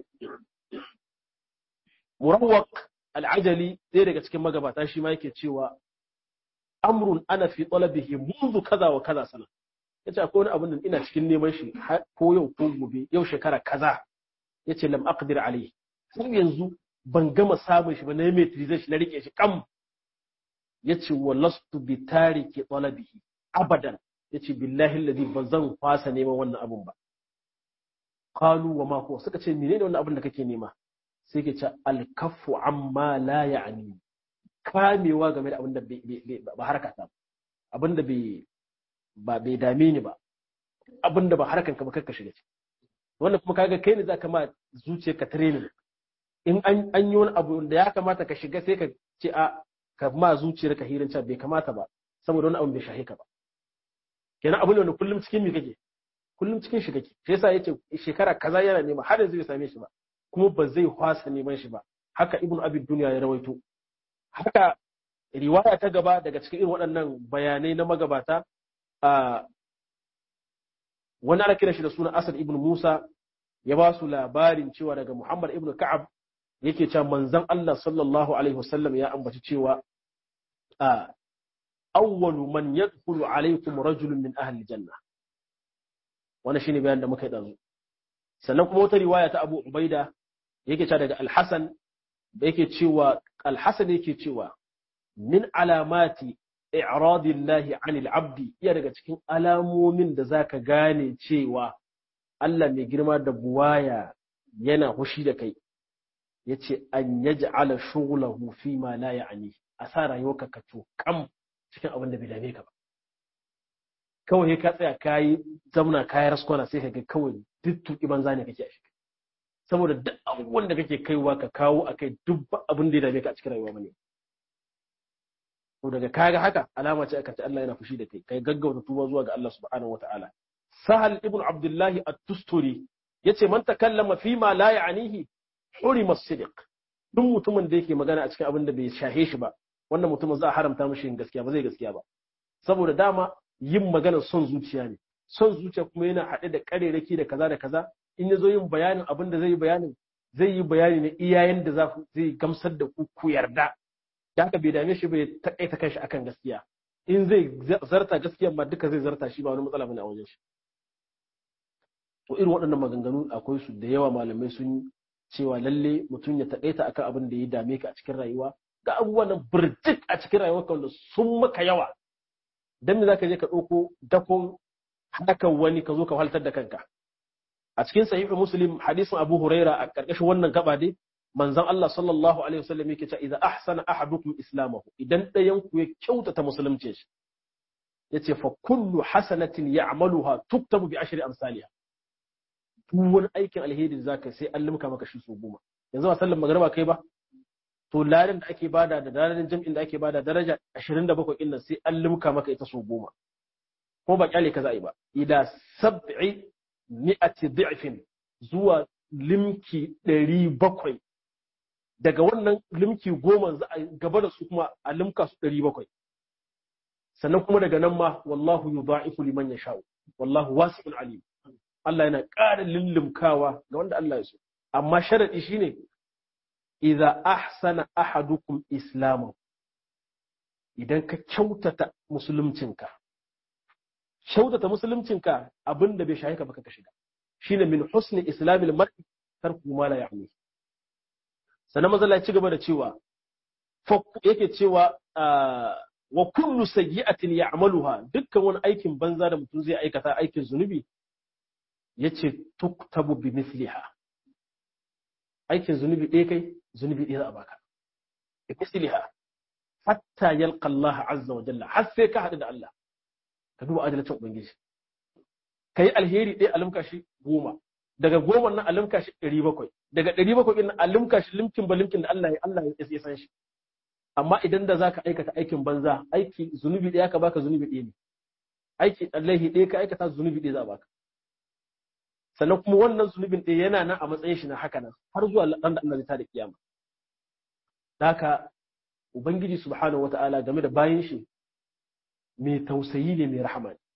murawwaq al'ajali ɗaya daga cikin magabata shi ma yake cewa amrun ana fi talabihi munzu kaza wa kaza sana yace akwai wani abin da ina cikin neman shi ko yau ko gobe yau shekara kaza yace lam aqdir alayhi har yanzu ban gama samun shi ba na metrization shi na rike shi kam yace walastu bi tariki talabihi abadan yace billahi alladhi bazan fasa neman wannan abun ba qalu wa ma huwa suka ce menene wannan abin da kake nema sai ke ce alkafu amma la ya'ni kamewa game da abin da ba harkata abin da ba bai dame ni ba abin da ba harkan ka ba kakka shiga ciki wannan kuma kaga kai ne za ka ma zuciyarka training in an yi wani abu da ya kamata ka shiga sai ka ce a ka ma zuciyarka hirin bai kamata ba saboda wani abu bai shahe ka ba kenan abu ne wanda kullum cikin mi kake kullum cikin shi kake shi yasa yace shekara kaza yana nema har yanzu bai same shi ba kuma ba zai hwasa neman shi ba haka ibnu abi duniya ya rawaito haka riwaya ta gaba daga cikin irin waɗannan bayanai na magabata a wani ana kiran shi da suna asad ibn musa ya ba su labarin cewa daga muhammad ibn ka'ab yake cewa manzon Allah sallallahu alaihi wasallam ya ambaci cewa a awwalu man yadkhulu alaikum rajulun min ahli janna wannan shine bayan da muka yi dazu sannan kuma wata riwaya ta Abu Ubaida yake cewa daga Al-Hasan da yake cewa Al-Hasan yake cewa min alamati i'radillahi 'anil 'abdi iya daga cikin alamomin da zaka gane cewa Allah mai girma da buwaya yana hushi da kai yace an yaj'ala shughlahu fi ma la ya'ni a sa rayuwarka ka to kam cikin abin da bai dame ka ba kawai ka tsaya kayi zamna kayi raskwana sai ka ga kawai duk tuki banza ne kake a shi saboda duk abubuwan da kake kaiwa ka kawo akai duk abin da ya dame ka a cikin rayuwa bane to daga kaga haka alama ce aka ce Allah yana fushi da kai kai gaggauta tuba zuwa ga Allah subhanahu wataala sahal ibn abdullah at-tusturi yace man takallama fi ma la ya'nihi hurima as-sidq duk mutumin da yake magana a cikin abin da bai shahe shi ba wannan mutumin za a haramta mishi yin gaskiya ba zai gaskiya ba saboda dama yin maganar son zuciya ne son zuciya kuma yana haɗe da ƙarerake da kaza da kaza in ya zo yin bayanin abin da zai yi bayanin zai yi bayani ne iyayen da zai gamsar da ku ku yarda da haka bai dame shi bai taƙaita kanshi akan gaskiya in zai zarta gaskiya ma duka zai zarta shi ba wani matsala bane a wajen shi to irin waɗannan maganganu akwai su da yawa malamai sun cewa lalle mutum ya taƙaita akan abin da ya dame ka a cikin rayuwa ga abubuwan nan birjik a cikin rayuwarka wanda sun maka yawa dan me zaka je ka ɗauko dakon hakan wani ka zo ka haltar da kanka a cikin sahihu muslim hadisin abu huraira a karkashin wannan gaba dai manzon Allah sallallahu alaihi wasallam yake cewa idza ahsana ahadukum islamahu idan ɗayan ku ya kyautata musulunci shi yace fa kullu hasanatin ya'maluha tuktabu bi ashri amsalha duk wani aikin alheri zaka sai an limka maka shi so goma yanzu ba sallan magriba kai ba to ladan da ake bada da ladan jam'in da ake bada daraja 27 din nan sai an limka maka ita so goma ko ba kyale ka za'i ba ila sab'i mi'ati dhi'fin zuwa limki 700 daga wannan limki goma za a gaba da su kuma a limka su 700 sannan kuma daga nan ma wallahu yudha'ifu liman yasha'u wallahu wasi'un alim Allah yana ƙara lullumkawa ga wanda Allah ya so amma sharadi shine idza ahsana ahadukum islamu idan ka kyautata musuluncinka kyautata musuluncinka abinda bai shahi ka baka ka shiga shine min husni islamil mar'i tarku ma la ya'ni sannan mazalla ya ci gaba da cewa yake cewa wa kullu sayyi'atin ya'maluha dukkan wani aikin banza da mutum zai aikata aikin zunubi yace tuktabu bi misliha aikin zunubi ɗaya kai zunubi ɗaya za a baka bi misliha hatta yalqa Allah azza wa jalla har sai ka haɗu da Allah ka duba adalcin ubangiji kai alheri ɗaya alimka shi goma daga goma nan alimka shi ɗari bakwai daga ɗari bakwai ɗin alimka shi limkin ba limkin da Allah ya Allah ya san shi amma idan da zaka aikata aikin banza aiki zunubi ɗaya ka baka zunubi ɗaya ne aiki alaihi ɗaya ka aikata zunubi ɗaya za a baka sannan kuma wannan zunubin ɗaya yana nan a matsayin shi na haka nan har zuwa ran da Allah zai tada kiyama haka ubangiji subhanahu wata'ala game da bayin shi mai tausayi ne mai rahama ne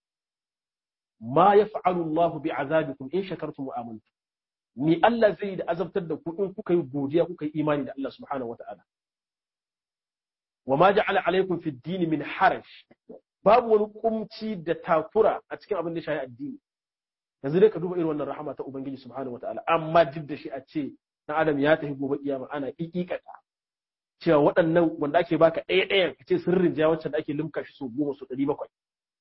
ma yaf'alu Allahu bi azabikum in shakartum wa amantum ni Allah zai yi da azabtar da ku in kuka yi godiya kuka yi imani da Allah subhanahu wata'ala wa ma ja'ala alaikum fi dini min haraj babu wani kumci da takura a cikin abin da ya shafi addini yanzu dai ka duba irin wannan rahama ta ubangiji subhanahu wataala amma duk da shi a ce dan adam ya tafi gobe kiyama ana kikikata cewa waɗannan wanda ake baka ɗaya ɗaya ka ce sirrin ja wacce da ake limka shi so goma so ɗari bakwai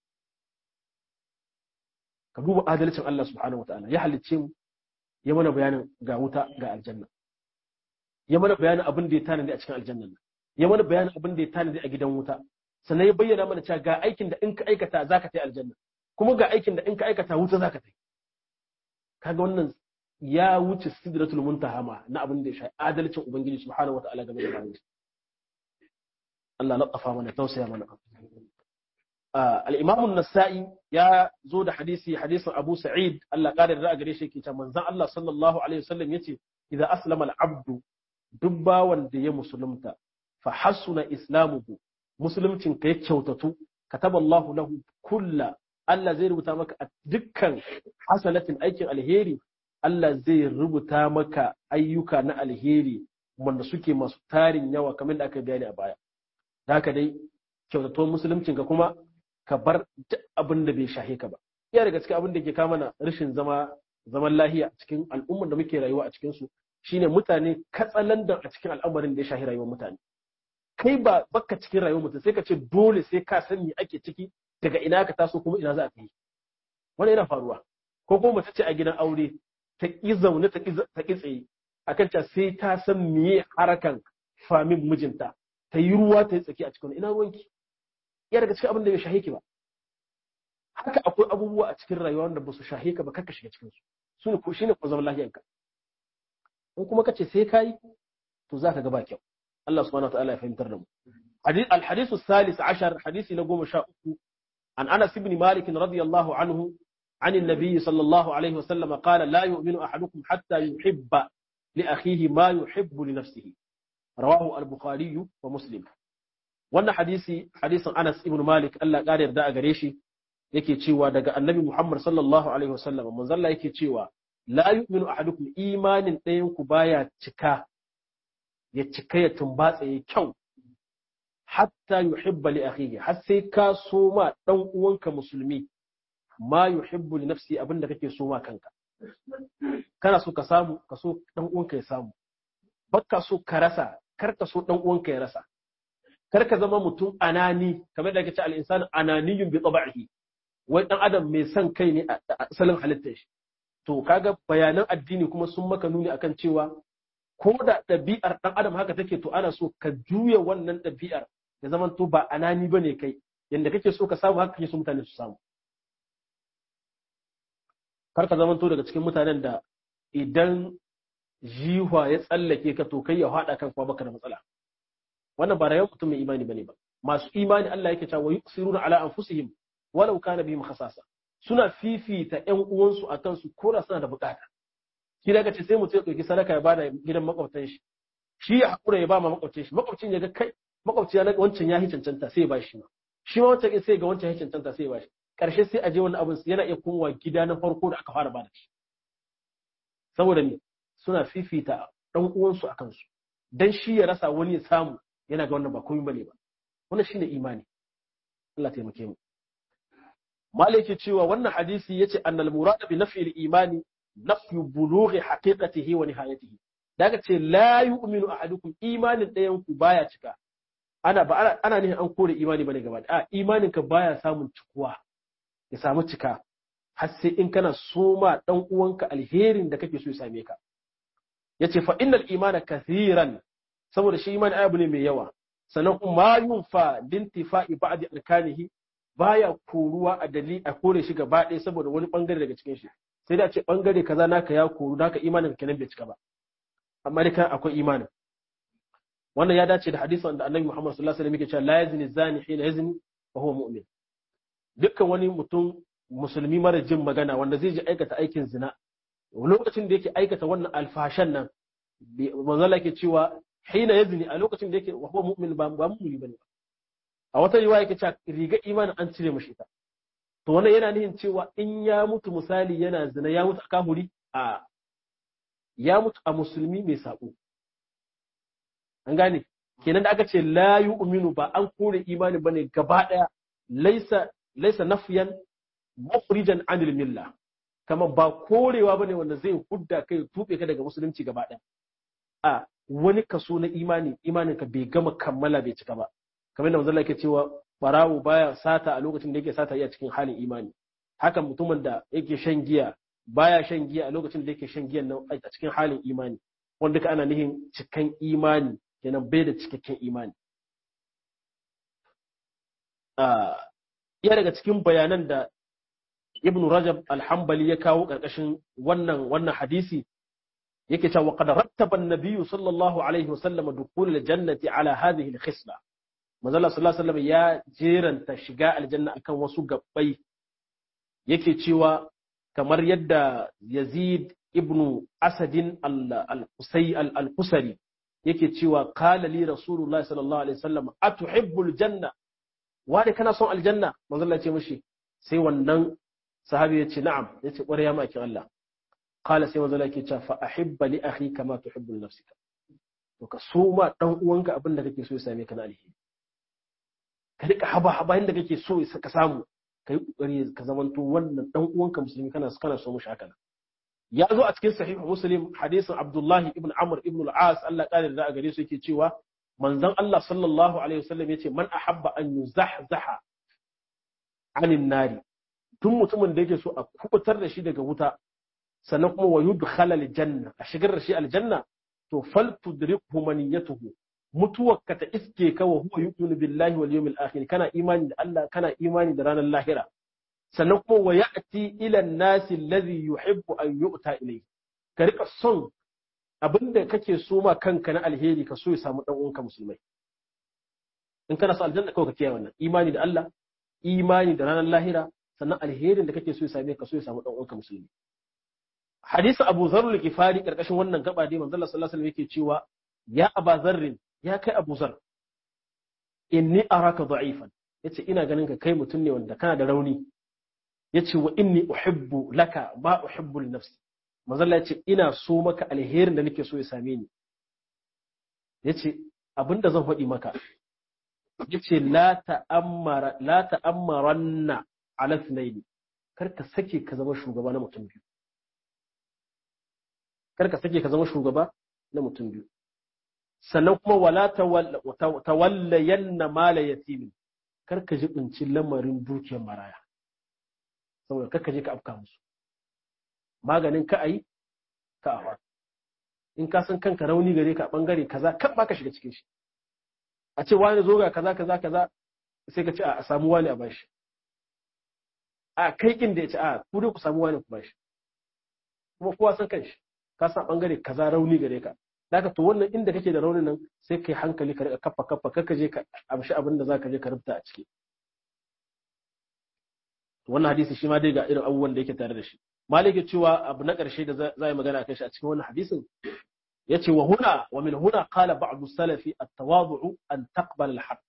ka duba adalcin Allah subhanahu wataala ya halicce mu ya mana bayanin ga wuta ga aljanna ya mana bayanin abin da ya tanadi a cikin aljanna ya mana bayanin abin da ya tanadi a gidan wuta sannan ya bayyana mana cewa ga aikin da in ka aikata zaka tai aljanna kuma ga aikin da in ka aikata wuta zaka tai kaga wannan ya wuce sidratul muntaha ma na abin da ya shafi adalcin ubangiji subhanahu wataala game da bayan Allah laqafa mana tausaya mana al-imam an-nasa'i ya zo da hadisi hadisin Abu Sa'id Allah kare da gare shi yake cewa manzon Allah sallallahu alaihi wasallam yace idza aslama al-abdu duk bawan da ya musulunta fa hasuna islamuhu musuluncin ka ya kyautatu kataba Allah lahu kulla Allah zai rubuta maka a dukkan hasanatin aikin alheri Allah zai rubuta maka ayyuka na alheri wanda suke masu tarin yawa kamar da aka bayani a baya da haka dai kyautatuwar musuluncin ka kuma ka bar duk abin da bai shahe ka ba iya daga cikin abin da ke kama na rashin zama zaman lahiya a cikin al'ummar da muke rayuwa a cikin su shine mutane katsalandan a cikin al'amarin da ya shahi rayuwar mutane kai ba baka cikin rayuwar mutum sai ka ce dole sai ka san me ake ciki daga ina ka taso kuma ina za ka yi wani yana faruwa ko kuma mace ce a gidan aure ta ƙi zaune ta ƙi tsaye akan ta sai ta san miye harakan famin mijinta ta yi ruwa ta yi tsaki a cikin ina ruwanki ya daga cikin abin da bai shahe ki ba haka akwai abubuwa a cikin rayuwa wanda ba su shahe ka ba kaka shiga cikin su su ne ko shine ko zaman lafiyanka in kuma kace sai kai to za ka ga ba kyau Allah subhanahu wa ta'ala ya fahimtar da mu الحديث الثالث عشر حديث نقوم شاء عن أنس بن مالك رضي الله عنه عن النبي صلى الله عليه وسلم قال لا يؤمن أحدكم حتى يحب لأخيه ما يحب لنفسه رواه البخاري ومسلم wannan hadisi hadisin Anas ibn Malik Allah ƙara yarda a gare shi yake cewa daga Annabi Muhammad sallallahu alaihi wasallam manzon Allah yake cewa la yu'minu ahadukum imanin ɗayan ku baya cika ya cika ya tumbatsa ya kyau hatta yuhibba li akhihi har sai ka so ma dan uwanka musulmi ma yuhibbu li nafsi abinda kake so ma kanka kana so ka samu ka so dan uwanka ya samu bakka so ka rasa kar ka so dan uwanka ya rasa kar ka zama mutum anani kamar da kace al-insan ananiyun bi tab'ihi wai dan adam mai son kai ne a asalin halittar shi to kaga bayanan addini kuma sun maka nuni akan cewa ko da ɗabi'ar ɗan adam haka take to ana so ka juya wannan ɗabi'ar ya zama to ba anani ba ne kai yadda kake so ka samu haka kake so mutane su samu kar ka zama to daga cikin mutanen da idan jiwa ya tsallake ka to kai ya haɗa kan kuma baka da matsala wannan ba rayuwar mutum mai imani bane ba masu imani Allah yake cewa yusiruna ala anfusihim walau kana bihim khasasa suna fifita ƴan uwansu akan su ko da suna da bukata shi daga ce sai mutum ya ɗauki sadaka ya bada gidan makwabtan shi shi ya haƙura ya ba ma makwabcin shi makwabcin ya ga kai makwabci ya wancan ya yi cancanta sai ya ba shi ma shi ma wancan sai ga wancan ya cancanta sai ya ba shi ƙarshe sai a je wani abin yana iya komawa gida na farko da aka fara bada shi saboda me suna fifita ɗan uwansu a kansu dan shi ya rasa wani ya samu yana ga wannan ba komai bane ba wannan shine imani Allah taimake mu malaki cewa wannan hadisi yace annal murada bi naf'il imani nafyu bulughi haqiqatihi wa nihayatihi daga ce la yu'minu ahadukum imanin ɗayan ku baya cika ana ba ana nihin an kore imani bane gaba a imanin ka baya samun cikuwa ya samu cika har sai in kana soma dan uwanka alherin da kake so ya same ka yace fa innal imana kathiran saboda shi imani abu ne mai yawa sannan kuma yunfa lintifa'i ba'di arkanihi baya koruwa a dali a kore shi gaba ɗaya saboda wani bangare daga cikin shi sai da ce bangare kaza naka ya koru naka imanin kenan bai cika ba amma dai kan akwai imanin wannan ya dace da hadisin da annabi Muhammad sallallahu alaihi wasallam yake cewa la yazni zani hina yazni wa huwa mu'min dukkan wani mutum musulmi mara jin magana wanda zai ji aikata aikin zina lokacin da yake aikata wannan alfashan nan manzo Allah yake cewa hina yazni a lokacin da yake wa huwa mu'min ba ba mu'mini bane a wata riwaya yake cewa riga imanin an cire mashi ita to wannan yana nihin cewa in ya mutu misali yana zina ya mutu a kahuri a ya mutu a musulmi mai sabo an gane kenan da aka ce la yu'minu ba an kore imani bane gaba daya laisa laisa nafyan mukhrijan anil milla kama ba korewa bane wanda zai hudda kai tube ka daga musulunci gaba daya a wani kaso na imani imanin ka bai gama kammala bai cika ba kamar da manzo Allah yake cewa barawo baya sata a lokacin da yake sata iya cikin halin imani haka mutumin da yake shan giya baya shan giya a lokacin da yake shan giyan nan a cikin halin imani wanda ka ana nihin cikan imani kenan bai da cikakken imani iya daga cikin bayanan da ibn rajab alhambali ya kawo ƙarƙashin wannan wannan hadisi yake cewa qad rattaba an-nabiy sallallahu alaihi wasallam dukhul al-jannati ala hadhihi al-khisla manzo sallallahu alaihi wasallam ya jeranta shiga aljanna akan wasu gabbai yake cewa kamar yadda yazid ibn asadin al-qusay al-qusari yake cewa qala li rasulullahi sallallahu alaihi wasallam atuhibbul janna wani kana son aljanna manzo Allah ya ce mishi sai wannan sahabi ya ce na'am ya ce ƙwarai ya maki Allah qala sai manzo Allah yake cewa fa ahibba li akhi kama tuhibbu nafsika to ka so ma dan uwanka abin da kake so ya same ka na alheri ka rika haba haba inda kake so ka samu kai kokari ka zamanto wannan dan uwanka musulmi kana kana so mushi haka ya zo a cikin sahih muslim hadisin abdullahi ibn amr ibn al-as Allah kare da a gare su yake cewa manzon Allah sallallahu alaihi wasallam yace man ahabba an yuzahzaha anin nari tun mutumin da yake so a kubutar da shi daga wuta sannan kuma wa yudkhala aljanna a shigar da shi aljanna to fal tudrikhu maniyatuhu mutuwarka ta iske ka wa huwa yu'minu billahi wal yawmil akhir kana imani da Allah kana imani da ranar lahira sannan kuma wa ya'ti ila an-nasi alladhi yuhibbu an yu'ta ilayhi ka rika son abinda kake so ma kanka na alheri ka so ya samu dan uwanka musulmai in kana so aljanna kawai ka kiyaye wannan imani da Allah imani da ranar lahira sannan alherin da kake so ya same ka so ya samu dan uwanka musulmi hadisi Abu Dharr al-Ghifari karkashin wannan gaba dai manzo Allah sallallahu alaihi wasallam yake cewa ya Aba Dharr ya kai Abu Dharr inni araka da'ifan yace ina ganin ka kai mutum ne wanda kana da rauni yace wa inni uhibbu laka ma uhibbu li nafsi manzo Allah yace ina so maka alherin da nake so ya same ni yace abinda zan faɗi maka yace la ta'ammara la ta'ammaranna ala thnayn kar ka sake ka zama shugaba na mutum biyu kar ka sake ka zama shugaba na mutum biyu sannan kuma wala tawallayanna mala yatimin kar ka jibinci lamarin dukiyar maraya saboda kar ka je ka afka musu maganin ka ayi ka awa in ka san kanka rauni gare ka bangare kaza kan ba ka shiga cikin shi a ce wani zo ga kaza kaza kaza sai ka ce a samu wani a bashi a kai kin da ya ce a ku dai ku samu wani ku bashi kuma kowa san kanshi ka san bangare kaza rauni gare ka daga to wannan inda kake da raunin nan sai kai hankali ka rika kafa kafa kaka je ka amshi abin da zaka je ka rubuta a ciki wannan hadisi shi ma dai ga irin abubuwan da yake tare da shi malik ya cewa abu na karshe da za yi magana kai shi a cikin wannan hadisin yace wa huna wa min huna qala ba'd salafi at-tawadu'u an taqbal al-haqq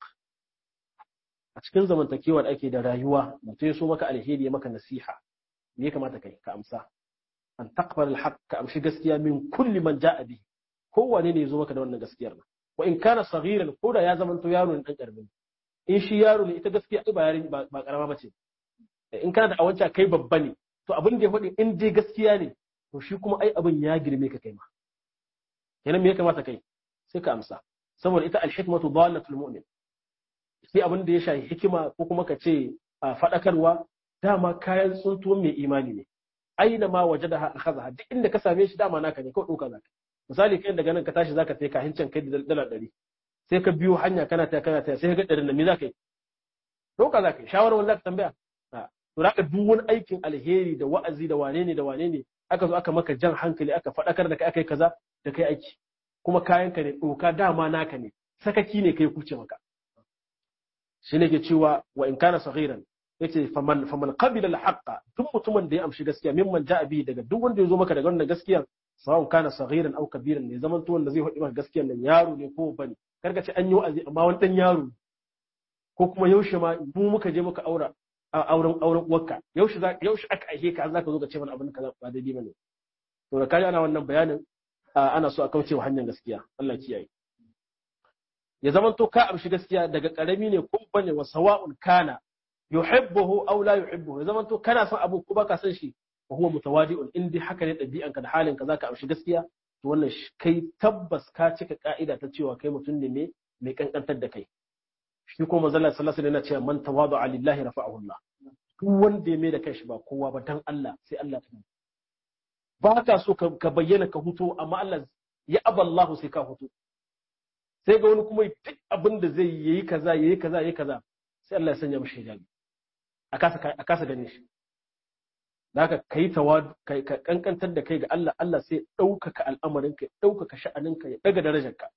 a cikin zamantakewa da ake da rayuwa mutum ya so maka alheri ya maka nasiha me ya kamata kai ka amsa an taqbal al-haqq ka amshi gaskiya min kulli man ja'a bihi kowane ne ya zo maka da wannan gaskiyar nan wa in kana saghiran ko da ya zamanto yaro ne dan karamin in shi yaro ne ita gaskiya ba yarin ba karama bace in kana da awanci kai babba ne to abin da ya faɗi in dai gaskiya ne to shi kuma ai abin ya girme ka kai ma kenan me ya kamata kai sai ka amsa saboda ita al-hikmatu dalatul mu'min sai abin da ya shafi hikima ko kuma ka ce faɗakarwa dama kayan tsuntuwan mai imani ne aina ma wajadaha akhadha duk inda ka same shi dama naka ne kawai ɗauka zaka misali kai daga nan ka tashi zaka kai ka hincin kai da dala ɗari sai ka biyo hanya kana ta kana ta sai ka ga ɗarin nan me zaka yi ɗauka zaka yi shawara wani zaka tambaya to zaka duk wani aikin alheri da wa'azi da wane ne da wane ne aka zo aka maka jan hankali aka faɗakar da kai aka yi kaza da kai aiki kuma kayanka ne ɗoka dama naka ne sakaki ne kai kuce maka shi ne ke cewa wa in kana saghiran yace faman faman qabila al-haqqa duk mutumin da ya amshi gaskiya mimman ja'a bi daga duk wanda ya zo maka daga wannan gaskiya sawun kana saghiran aw kabiran ne zaman to wanda zai faɗi maka gaskiyan nan yaro ne ko bane karka ce an yi wa'azi amma wani dan yaro ko kuma yaushe ma mu muka je muka aura auren auren uwarka yaushe za yaushe aka aihe ka zaka zo ka ce mana abin kaza ba daidai bane to da kaji ana wannan bayanin ana so a kauce wa hanyar gaskiya Allah kiyaye ya zaman to ka amshi gaskiya daga karami ne ko bane wa sawa'un kana yuhibbuhu aw la yuhibbuhu ya zaman to kana son abu ko baka son shi wa huwa mutawadi'un in dai haka ne dabi'anka da halinka zaka amshi gaskiya to wannan kai tabbas ka cika ka'ida ta cewa kai mutum ne mai kankantar da kai shi ko manzo Allah sallallahu alaihi wasallam yana cewa man tawada'a lillahi rafa'ahu Allah duk wanda ya mai da kanshi ba kowa ba dan Allah sai Allah ta ba ka so ka bayyana ka huto amma Allah ya aballahu sai ka huto sai ga wani kuma duk abin da zai yi kaza yayi kaza yayi kaza sai Allah ya sanya mishi hijabi a kasa a kasa ganin shi zaka kai tawadu kai ka kankantar da kai ga Allah Allah sai ɗaukaka al'amarin ka ɗaukaka sha'anin ka ya daga darajar ka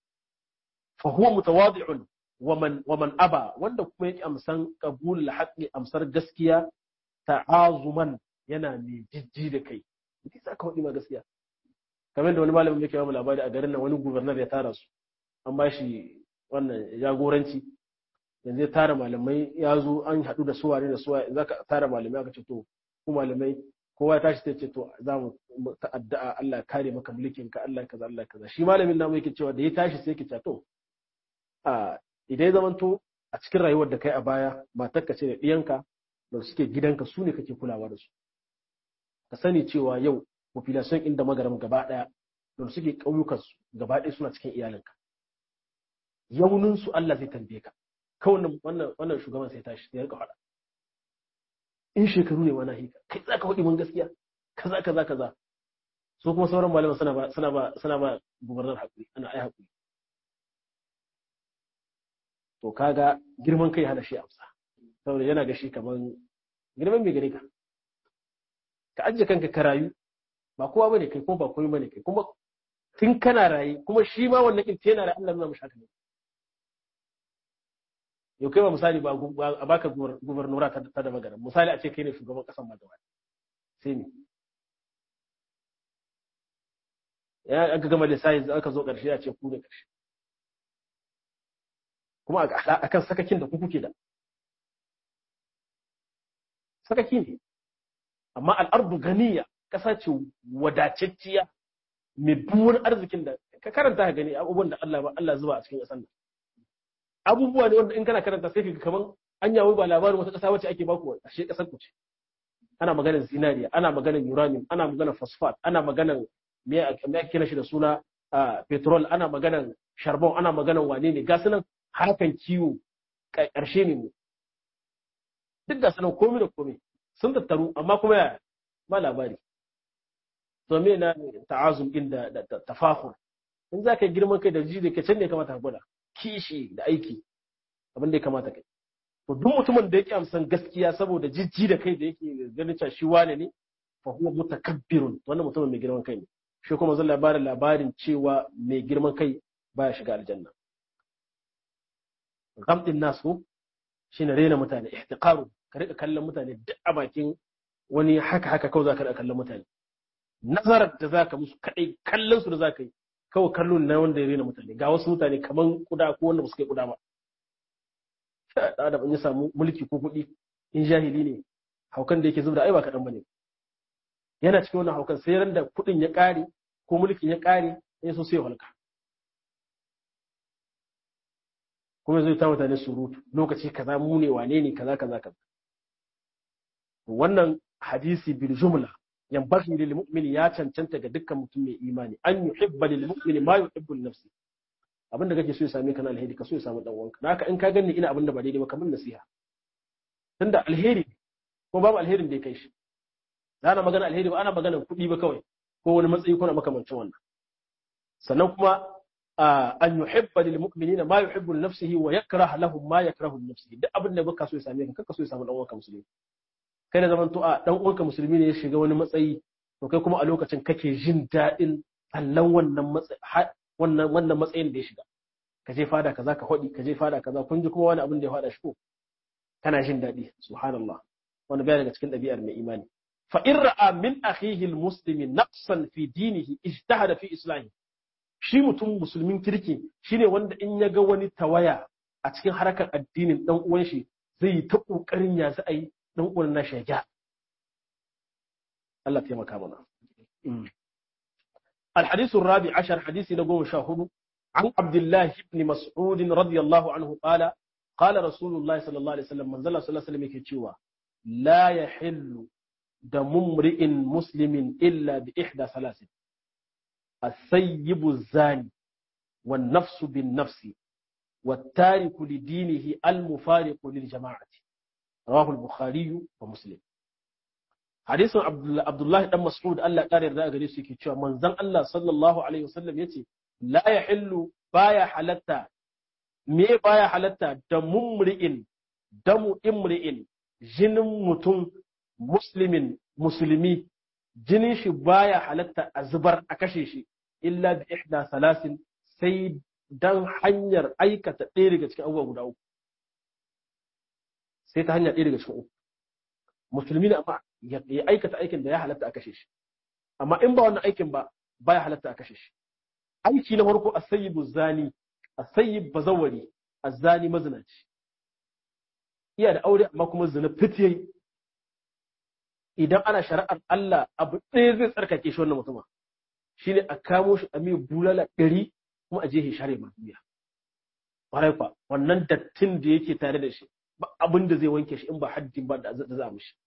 fa huwa mutawadi'un waman waman aba wanda kuma yake amsan qabulul haqqi amsar gaskiya ta'azuman yana mai jijji da kai ki sa ka faɗi ma gaskiya kamar da wani malamin yake ba labari a garin nan wani gubernar ya tara su an ba shi wannan jagoranci yanzu ya tara malamai ya zo an haɗu da suwa ne da suwa za ka tara malamai aka ce to ku malamai kowa ya tashi sai ce to za mu ta'adda'a Allah kare maka mulkin ka Allah kaza Allah kaza shi malamin namu yake cewa da ya tashi sai yake cewa to a idan ya zamanto a cikin rayuwar da kai a baya matarka ce da ɗiyanka da suke gidanka su ne kake kulawa da su ka sani cewa yau population inda magaram gaba ɗaya da suke ƙauyukan su gaba ɗaya suna cikin iyalinka yaunin su Allah zai tambaye ka kawai wannan wannan shugaban sai tashi ya rika faɗa in shekaru ne wani hika kai za ka faɗi mun gaskiya kaza kaza kaza so kuma sauran malaman suna ba suna ba suna ba gubernar hakuri ana ai hakuri to kaga girman kai hana shi amsa saboda yana ga shi kaman girman bai gare ka ka ajiye kanka ka rayu ba kowa bane kai kuma ba komai bane kai kuma tun kana raye kuma shi ma wannan kin yana da Allah nuna mishi haka ne yau kai ba misali ba a baka gubernura ta da magana misali a ce kai ne shugaban kasan ma gaba sai ne ya aka gama da sai aka zo karshe a ce ku ne karshe kuma akan sakakin da ku kuke da sakaki ne amma al'ardu ganiya ƙasa ce wadatacciya mai duwar arzikin da ka karanta ka gani abubuwan da Allah ba Allah zuba a cikin ƙasar nan abubuwa ne wanda in kana karanta sai ka kaman an yawo ba labarin wata ƙasa wacce ake baku ashe ƙasar ku ce ana maganar zinariya ana maganar uranium ana maganar phosphate ana maganar me ake kira shi da suna petrol ana maganar charbon ana maganar wane ne gasu nan harkan kiwo ƙarshe ne mu duk gasu nan komai da komai sun tattaru amma kuma ya ba labari to me na ta'azum din da tafahur in za ka yi girman kai da ji da can ne kamata ka gwada kishi da aiki abin da ya kamata kai to duk mutumin da yake amsan gaskiya saboda jijji da kai da yake ganin cewa shi wane ne fa huwa mutakabbirun wannan mutumin mai girman kai ne shi kuma zan labarin labarin cewa mai girman kai baya shiga aljanna gamdin nasu shine rena mutane ihtiqaru ka rika kallon mutane duk a bakin wani haka haka kawai za ka rika kallon mutane nazarar da za ka musu kadai kallon su da za ka yi kawai kallo na wanda ya rena mutane ga wasu mutane kaman kuda ko wanda ba su kai kuda ba da da ya samu mulki ko kuɗi in jahili ne haukan da yake zubda ai ba kaɗan bane yana cikin wannan haukan sai ran da kuɗin ya ƙare ko mulkin ya ƙare ya so sai halka kuma zai ta mutane surutu lokaci kaza mu ne wane ne kaza kaza kaza wannan hadisi bil jumla yanbaghi lil mu'min ya cancanta ga dukkan mutum mai imani an yuhibba lil mu'min ma yuhibbu li nafsi abinda kake so ya same ka na alheri ka so ya samu dan uwanka haka in ka ganni ina abinda ba daidai ba kamar nasiha tunda alheri ko babu alherin da ya kai shi ana magana alheri ba ana magana kuɗi ba kawai ko wani matsayi ko na makamancin wannan sannan kuma an yuhibba lil mu'minina ma yuhibbu li nafsihi wa yakrah lahum ma yakrahu li nafsihi duk abin da baka so ya same ka kaka so ya samu dan uwanka musulmi kai da zaman to a dan uwanka musulmi ne ya shiga wani matsayi to kai kuma a lokacin kake jin daɗin allan wannan matsayi wannan wannan matsayin da ya shiga ka je fada kaza ka hodi ka je fada kaza kun ji kuma wani abin da ya fada shi ko kana jin daɗi subhanallah wani baya daga cikin ɗabi'ar mai imani fa in ra'a min akhihi almuslimi naqsan fi dinihi ijtahada fi islahi shi mutum musulmin kirki shine wanda in ya ga wani tawaya a cikin harkar addinin dan uwan shi zai yi ta kokarin ya za a yi dan uwan na shaja Allah taimaka mana الحديث الرابع عشر حديث نقوم شاهد عن عبد الله بن مسعود رضي الله عنه قال قال رسول الله صلى الله عليه وسلم من زل صلى الله عليه وسلم يكتشوا لا يحل دم امرئ مسلم إلا بإحدى ثلاث الثيب الزاني والنفس بالنفس والتارك لدينه المفارق للجماعة رواه البخاري ومسلم hadisin Abdullahi dan Mas'ud Allah ƙara yarda gare su yake cewa manzon Allah sallallahu alaihi wasallam yace la yahillu baya halatta me baya halatta da mumri'in damu imri'in jinin mutum muslimin musulmi jinin shi baya halatta a zubar a kashe shi illa bi ihda salasin sai dan hanyar aikata ɗaya daga cikin abubuwa guda uku sai ta hanyar ɗaya daga cikin uku musulmi ne amma ya aikata aikin da ya halatta a kashe shi amma in ba wannan aikin ba baya halatta a kashe shi aiki na farko asayyibu zani asayyib bazawari azani mazinaci iya da aure amma kuma zina fitiye idan ana shari'ar Allah abu ɗaya zai tsarkake shi wannan mutumin shine a kamo shi a mai bulala ɗari kuma a je shi share duniya ƙwarai kwa wannan dattin da yake tare da shi ba abin da zai wanke shi in ba haddin ba da za a mishi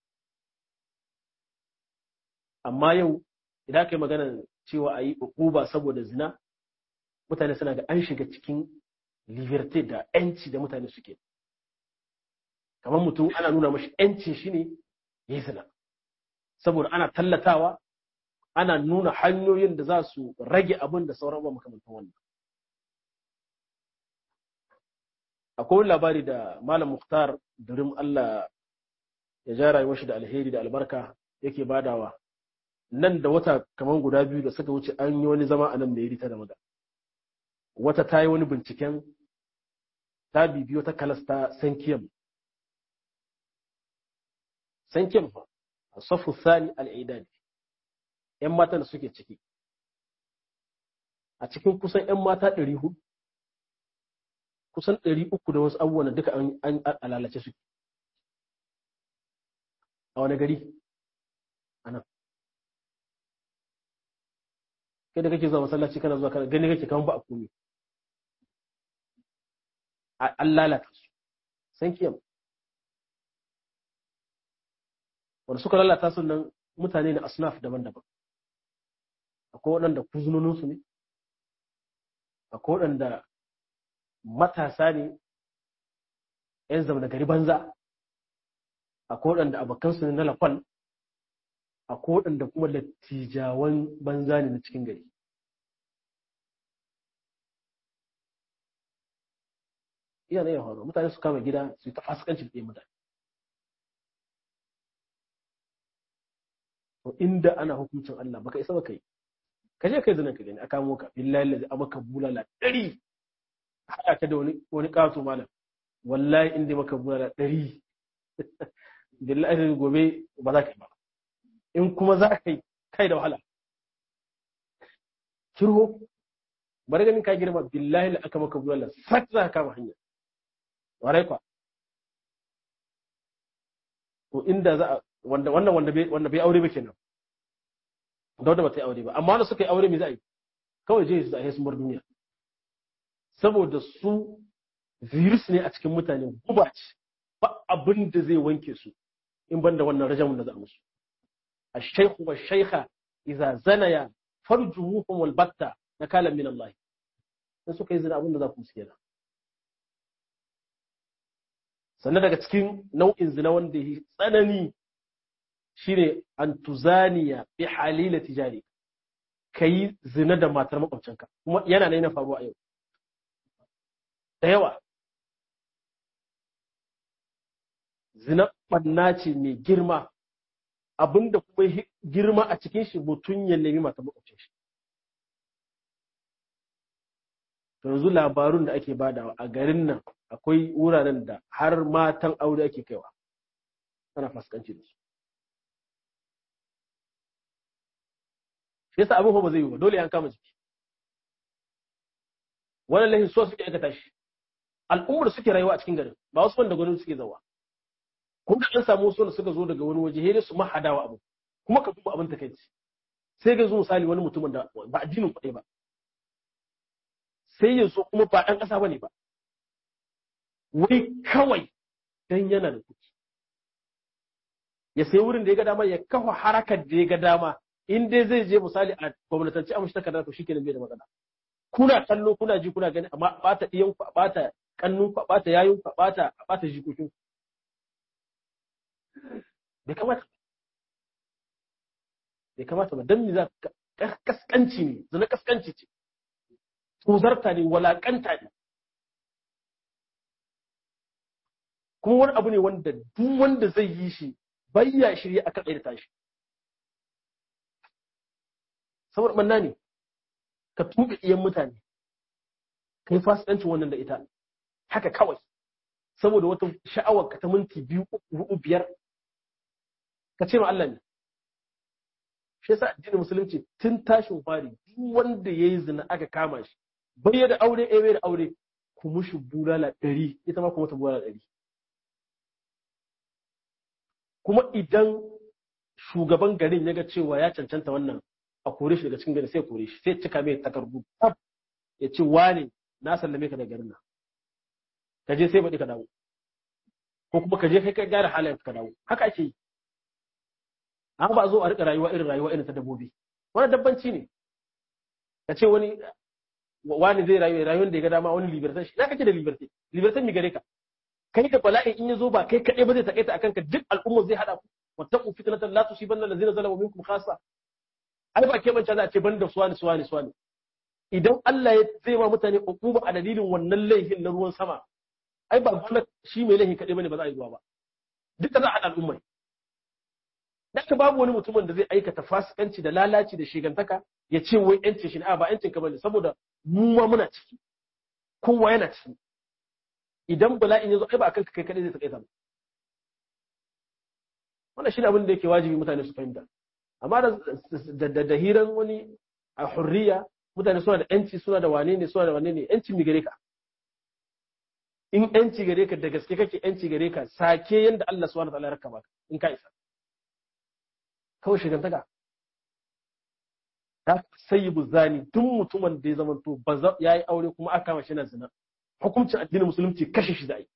amma yau idan ka yi magana cewa a yi uba saboda zina mutane suna ga an shiga cikin liberté da yanci da mutane suke kamar mutum ana nuna mashi yancin shi ne ya yi zina saboda ana tallatawa ana nuna hanyoyin da za su rage abin da sauran ba makamantan wannan akwai wani labari da malam muktar durim Allah ya ja rayuwar shi da alheri da albarka yake badawa nan da wata kamar guda biyu da suka wuce an yi wani zama a nan mai rita da maga wata ta yi wani binciken ta bibiyo ta kalasta sankiyam sankiyam fa a safu sani al'idadi ‘yan matan da suke ciki a cikin kusan ‘yan mata ɗari hudu kusan ɗari uku da wasu abubuwan duka an lalace suke a wani gari a nan kai da kake zuwa masallaci kana zuwa kana gani kake kaman ba a komi an lalata su san kiyam wanda suka lalata su nan mutane na asnaf daban-daban akwai waɗanda kuzunoninsu ne akwai waɗanda matasa ne ‘yan zama gari banza akwai waɗanda abokansu ne na lafal akwai waɗanda kuma lattijawan banza ne na cikin gari iya na yin horo mutane su kama gida su yi ta fasikanci da mutane to inda ana hukuncin Allah baka isa baka yi ka je kai zanen ka gani a kamo ka billahi lazi a maka bulala ɗari haɗa ka da wani wani ƙato malam wallahi inda maka bulala ɗari billahi gobe ba za ka yi ba in kuma za ka yi kai da wahala kirho bari ganin ka girma billahi la aka maka bulala sak za ka kama hanya warai kwa to inda za a wanda wannan wanda bai wanda bai aure ba kenan da wanda ba ta yi aure ba amma wanda suka yi aure me za a yi kawai je su a sun bar duniya saboda su virus ne a cikin mutane guba ce ba abin da zai wanke su in ban da wannan rajamun da za a musu الشيخ والشيخة إذا زنيا فرجموهم والبتة نكالا من الله in suka yi zina abin da za ku musu kenan sannan daga cikin nau'in zina wanda ya tsanani shine an tuzaniya bi halila tijari ka yi zina da matar makwabcinka kuma yana na yana faruwa a yau da yawa zina ɓanna ce mai girma abinda kuma girma a cikin shi mutum ya nemi matar makwabcin shi yanzu labarun da ake badawa a garin nan akwai wuraren da har matan aure ake kaiwa ana fuskanci da su shi yasa abin ba zai yi ba dole an kama jiki wannan lahin so suke aikata shi al'ummar suke rayuwa a cikin garin ba wasu wanda gwamnati suke zawa kun ga an samu wasu da suka zo daga wani waje hede su mahadawa abu kuma ka duba abin takaici sai ga zo misali wani mutumin da ba addinin kuɗi ba sai ya zo kuma ba ɗan ƙasa ba ne ba wai kawai dan yana da kuɗi ya sai wurin da ya ga dama ya kafa harakar da ya ga dama in dai zai je misali a gwamnatance amshi takarda to shi kenan bai da matsala kuna kallo kuna ji kuna gani amma bata iyan ku bata kannun ku bata yayun ku bata bata jikokin bai kamata bai kamata ba dan me za kaskanci ne zana kaskanci ce tuzarta ne walakanta ne kuma wani abu ne wanda duk wanda zai yi shi bayya shirye a kan da tashi saboda manna ne ka tuɓe iyan mutane ka yi fasikancin wannan da ita haka kawai saboda wata sha'awar ka ta minti biyu uku biyar ka ce ma Allah ne shi yasa addinin musulunci tun tashin fari duk wanda yayi zina aka kama shi bai da aure eh bai da aure ku mushi bulala ɗari ita ma kuma ta bulala ɗari kuma idan shugaban garin ya ga cewa ya cancanta wannan a kore shi daga cikin gari sai kore shi sai cika mai takardu tab ya ce wane na sallame ka daga garin nan ka je sai baɗi ka dawo ko kuma ka je kai ka gyara halayen ka dawo haka ake yi an ba zo a rika rayuwa irin rayuwa irin ta dabbobi wani dabbanci ne ka ce wani wani zai rayu rayuwar da ya ga dama wani libertan shi na kake da liberté liberté mi gare ka kai da bala'i in ya zo ba kai kaɗai ba zai takaita akan ka duk al'umma zai haɗa ku wattaqu fitnatan la tusibanna allazina zalamu minkum khassa ai ba ke bance za a ce banda suwani suwani suwani idan Allah ya zai ma mutane ukuba a dalilin wannan laifin na ruwan sama ai ba gwamnati shi mai laifin kaɗai bane ba za a yi ruwa ba duka za a haɗa al'ummai Daga babu wani mutumin da zai aikata fasikanci da lalaci da shigantaka ya ce wai yancin shi ne a ba yancin ka bane saboda mu ma muna ciki kowa yana ciki idan bala'in ya zo ai ba akan kai kadai zai takaita ba wannan shine abin da yake wajibi mutane su fahimta amma da da da hiran wani a hurriya mutane suna da yanci suna da wane ne suna da wane ne yancin mi gare ka in yanci gare ka da gaske kake yanci gare ka sake yanda Allah subhanahu wa ta'ala ya raka baka in ka isa kawai shigantaka ta sayi buzani duk mutumin da ya zama to ba ya yi aure kuma aka kama shi na zina hukuncin addinin musulunci kashe shi da ai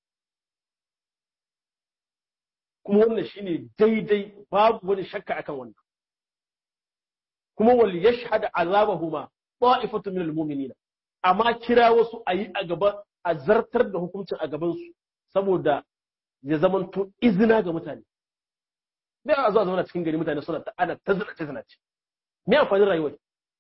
kuma wannan shine daidai babu wani shakka akan wannan kuma wal yashhad azabahuma ta'ifatu min almu'minina amma kira wasu ayi a gaba a zartar da hukuncin a gaban su saboda ya zama to izina ga mutane me a zuwa zauna cikin gari mutane suna ana ta zina ta zina ce me amfanin rayuwar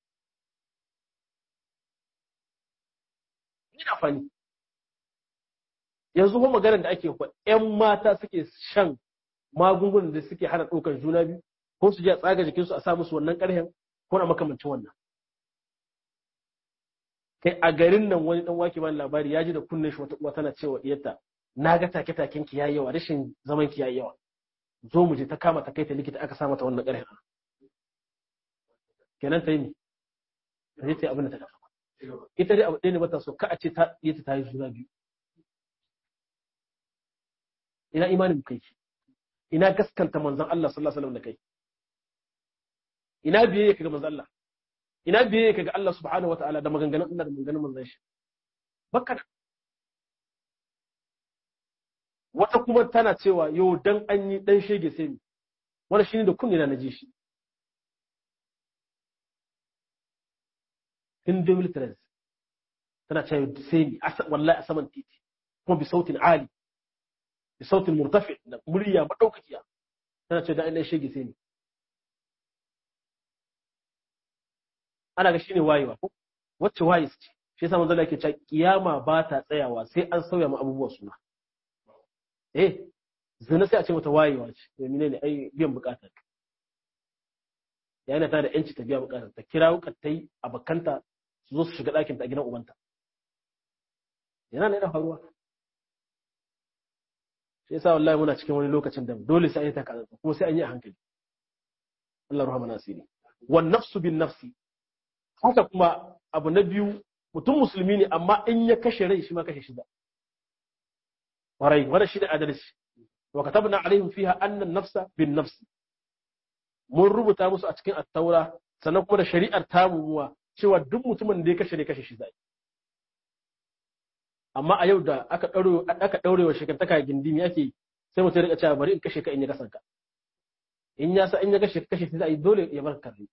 me amfani yanzu kuma maganar da ake kwa ƴan mata suke shan magungunan da suke hana ɗaukar juna biyu ko su je a tsaga jikinsu a sa musu wannan ƙarhen ko na makamancin wannan kai a garin nan wani dan wake bani labari ya ji da kunnen shi wata uwa tana cewa iyarta na ga take taken ki yayi yawa rashin zaman ki yayi yawa zo mu je ta kama ta kai ta likita aka sa mata wannan ƙarhen kenan ta yi ne ta je ta yi abin da ta kafa ita dai abu ɗaya ne bata so ka a ce ta yi ta yi juna biyu ina imanin kai ina gaskanta manzon Allah sallallahu alaihi wasallam da kai ina biyayya kaga manzon Allah ina biyayya kaga Allah subhanahu wataala da maganganun Allah da maganganun manzon shi bakka wata kuma tana cewa yau dan an yi dan shege sai ni wani shine da kunni na naji shi in 2013 tana cewa sai ni wallahi a saman titi kuma bi sautin ali bi sautin murtafi da murya madaukakiya tana cewa dan an shege sai ni ana ga shine wayewa ko wacce waye ce shi yasa manzo yake cewa kiyama ba ta tsayawa sai an sauya mu abubuwa suna eh zina sai a ce mata wayewa ce to menene ai biyan bukatar yana ta da yanci ta biya bukatar ta kira wukattai abakanta su zo su shiga ɗakin ta a gidan ubanta yana ne da faruwa shi yasa wallahi muna cikin wani lokacin da dole sai an yi ta kaza kuma sai an yi a hankali Allah rahama nasiri wan nafsu bin nafsi haka kuma abu na biyu mutum musulmi ne amma in ya kashe rai shi ma kashe shi da warai wanda shi da adalci wa katabna alaihim fiha anna nafsa bin nafsi mun rubuta musu a cikin attaura sannan kuma da shari'ar tamuwa cewa duk mutumin da ya kashe ne kashe shi zai amma a yau da aka daure aka daure wa shekantaka gindimi ake sai mutum ya rika cewa bari in kashe ka in ya kasanka in ya sa in ya kashe kashe shi zai dole ya bar karri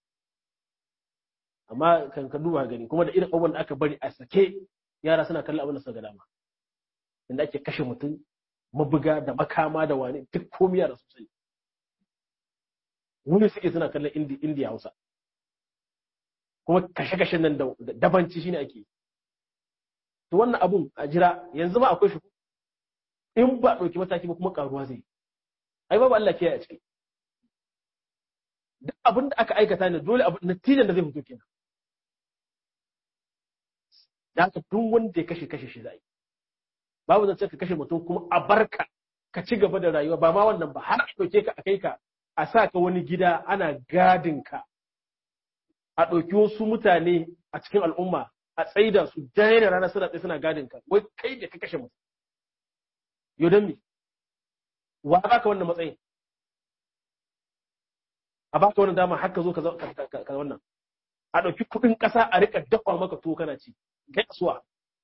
amma kan ka duba gani kuma da irin abubuwan da aka bari a sake yara suna kallon abin da suka ga dama inda ake kashe mutum mabuga da makama da wani duk komiya da sosai wani suke suna kallon indiya hausa kuma kashe-kashen nan da dabanci shine ake to wannan abun a jira yanzu ba akwai shi in ba ɗauki mataki ba kuma karuwa zai ai babu Allah kiyaye a ciki duk abin da aka aikata ne dole natijan da zai fito kenan da haka duk wanda ya kashe kashe shi zai babu zance ka kashe mutum kuma a barka ka ci gaba da rayuwa ba ma wannan ba har a ɗauke ka a kai ka a sa ka wani gida ana gadin ka a ɗauki wasu mutane a cikin al'umma a tsaida su dare da rana suna tsaye suna gadin ka wai kai da ka kashe mutum yau don me wa baka wannan matsayin a baka wannan dama har ka zo ka wannan a ɗauki kuɗin ƙasa a rika dafa maka tuwo kana ci kai kasuwa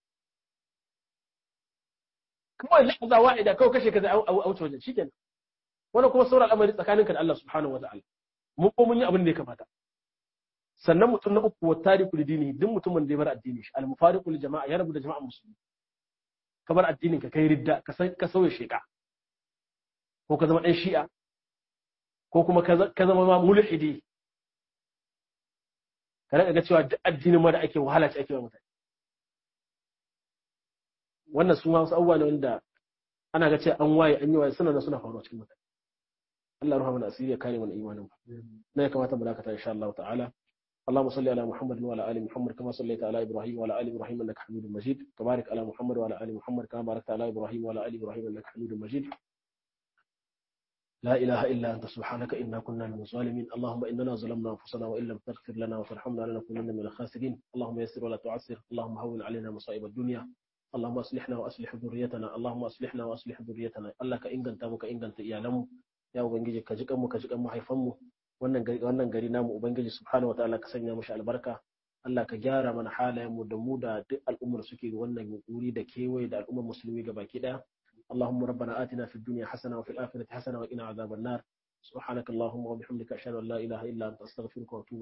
kawai lahaza wa'ida kawai kashe ka zai a wuce wajen shikenan wannan kuma sauran al'amari tsakaninka da Allah subhanahu wa ta'ala mun ko mun yi abin da ya kamata sannan mutum na uku wa tariku dini duk mutumin da ya bar addini shi al mufariqu lil jama'a ya rabu da jama'a musulmi ka bar addinin ka kai ridda ka ka sauya sheka ko ka zama dan shi'a ko kuma ka zama ma mulhidi ka rika ga cewa duk addinin ma da ake wahala ce ake wa mutane wannan su ma wasu abubuwa ne wanda ana ga cewa an waye an yi waye suna da suna faruwa cikin mutane Allah ruha mana asiri ya kare mana imanin na ya kamata mu dakata insha Allah ta'ala اللهم صل على محمد وعلى ال محمد كما صليت على ابراهيم وعلى ال ابراهيم انك حميد مجيد وبارك على محمد وعلى ال محمد كما باركت على ابراهيم وعلى ال ابراهيم انك حميد مجيد لا اله الا انت سبحانك انا كنا من الظالمين اللهم اننا ظلمنا انفسنا وان لم تغفر لنا وترحمنا لنكونن من الخاسرين اللهم يسر ولا تعسر اللهم هون علينا مصائب الدنيا اللهم اصلحنا واصلح ذريتنا اللهم اصلحنا واصلح ذريتنا الله ka inganta mu ka inganta iyalanmu ya ubangiji ka jikan mu ka jikan mahaifanmu wannan gari wannan gari namu ubangiji subhanahu wataala ka sanya mushi albarka Allah ka gyara mana halayen mu da mu da duk al'ummar suke wannan wuri da kewaye da al'ummar musulmi gabaki daya اللهم ربنا آتنا في الدنيا حسنة وفي الآخرة حسنة وقنا عذاب النار سبحانك اللهم وبحمدك أشهد أن لا إله إلا أنت أستغفرك وأتوب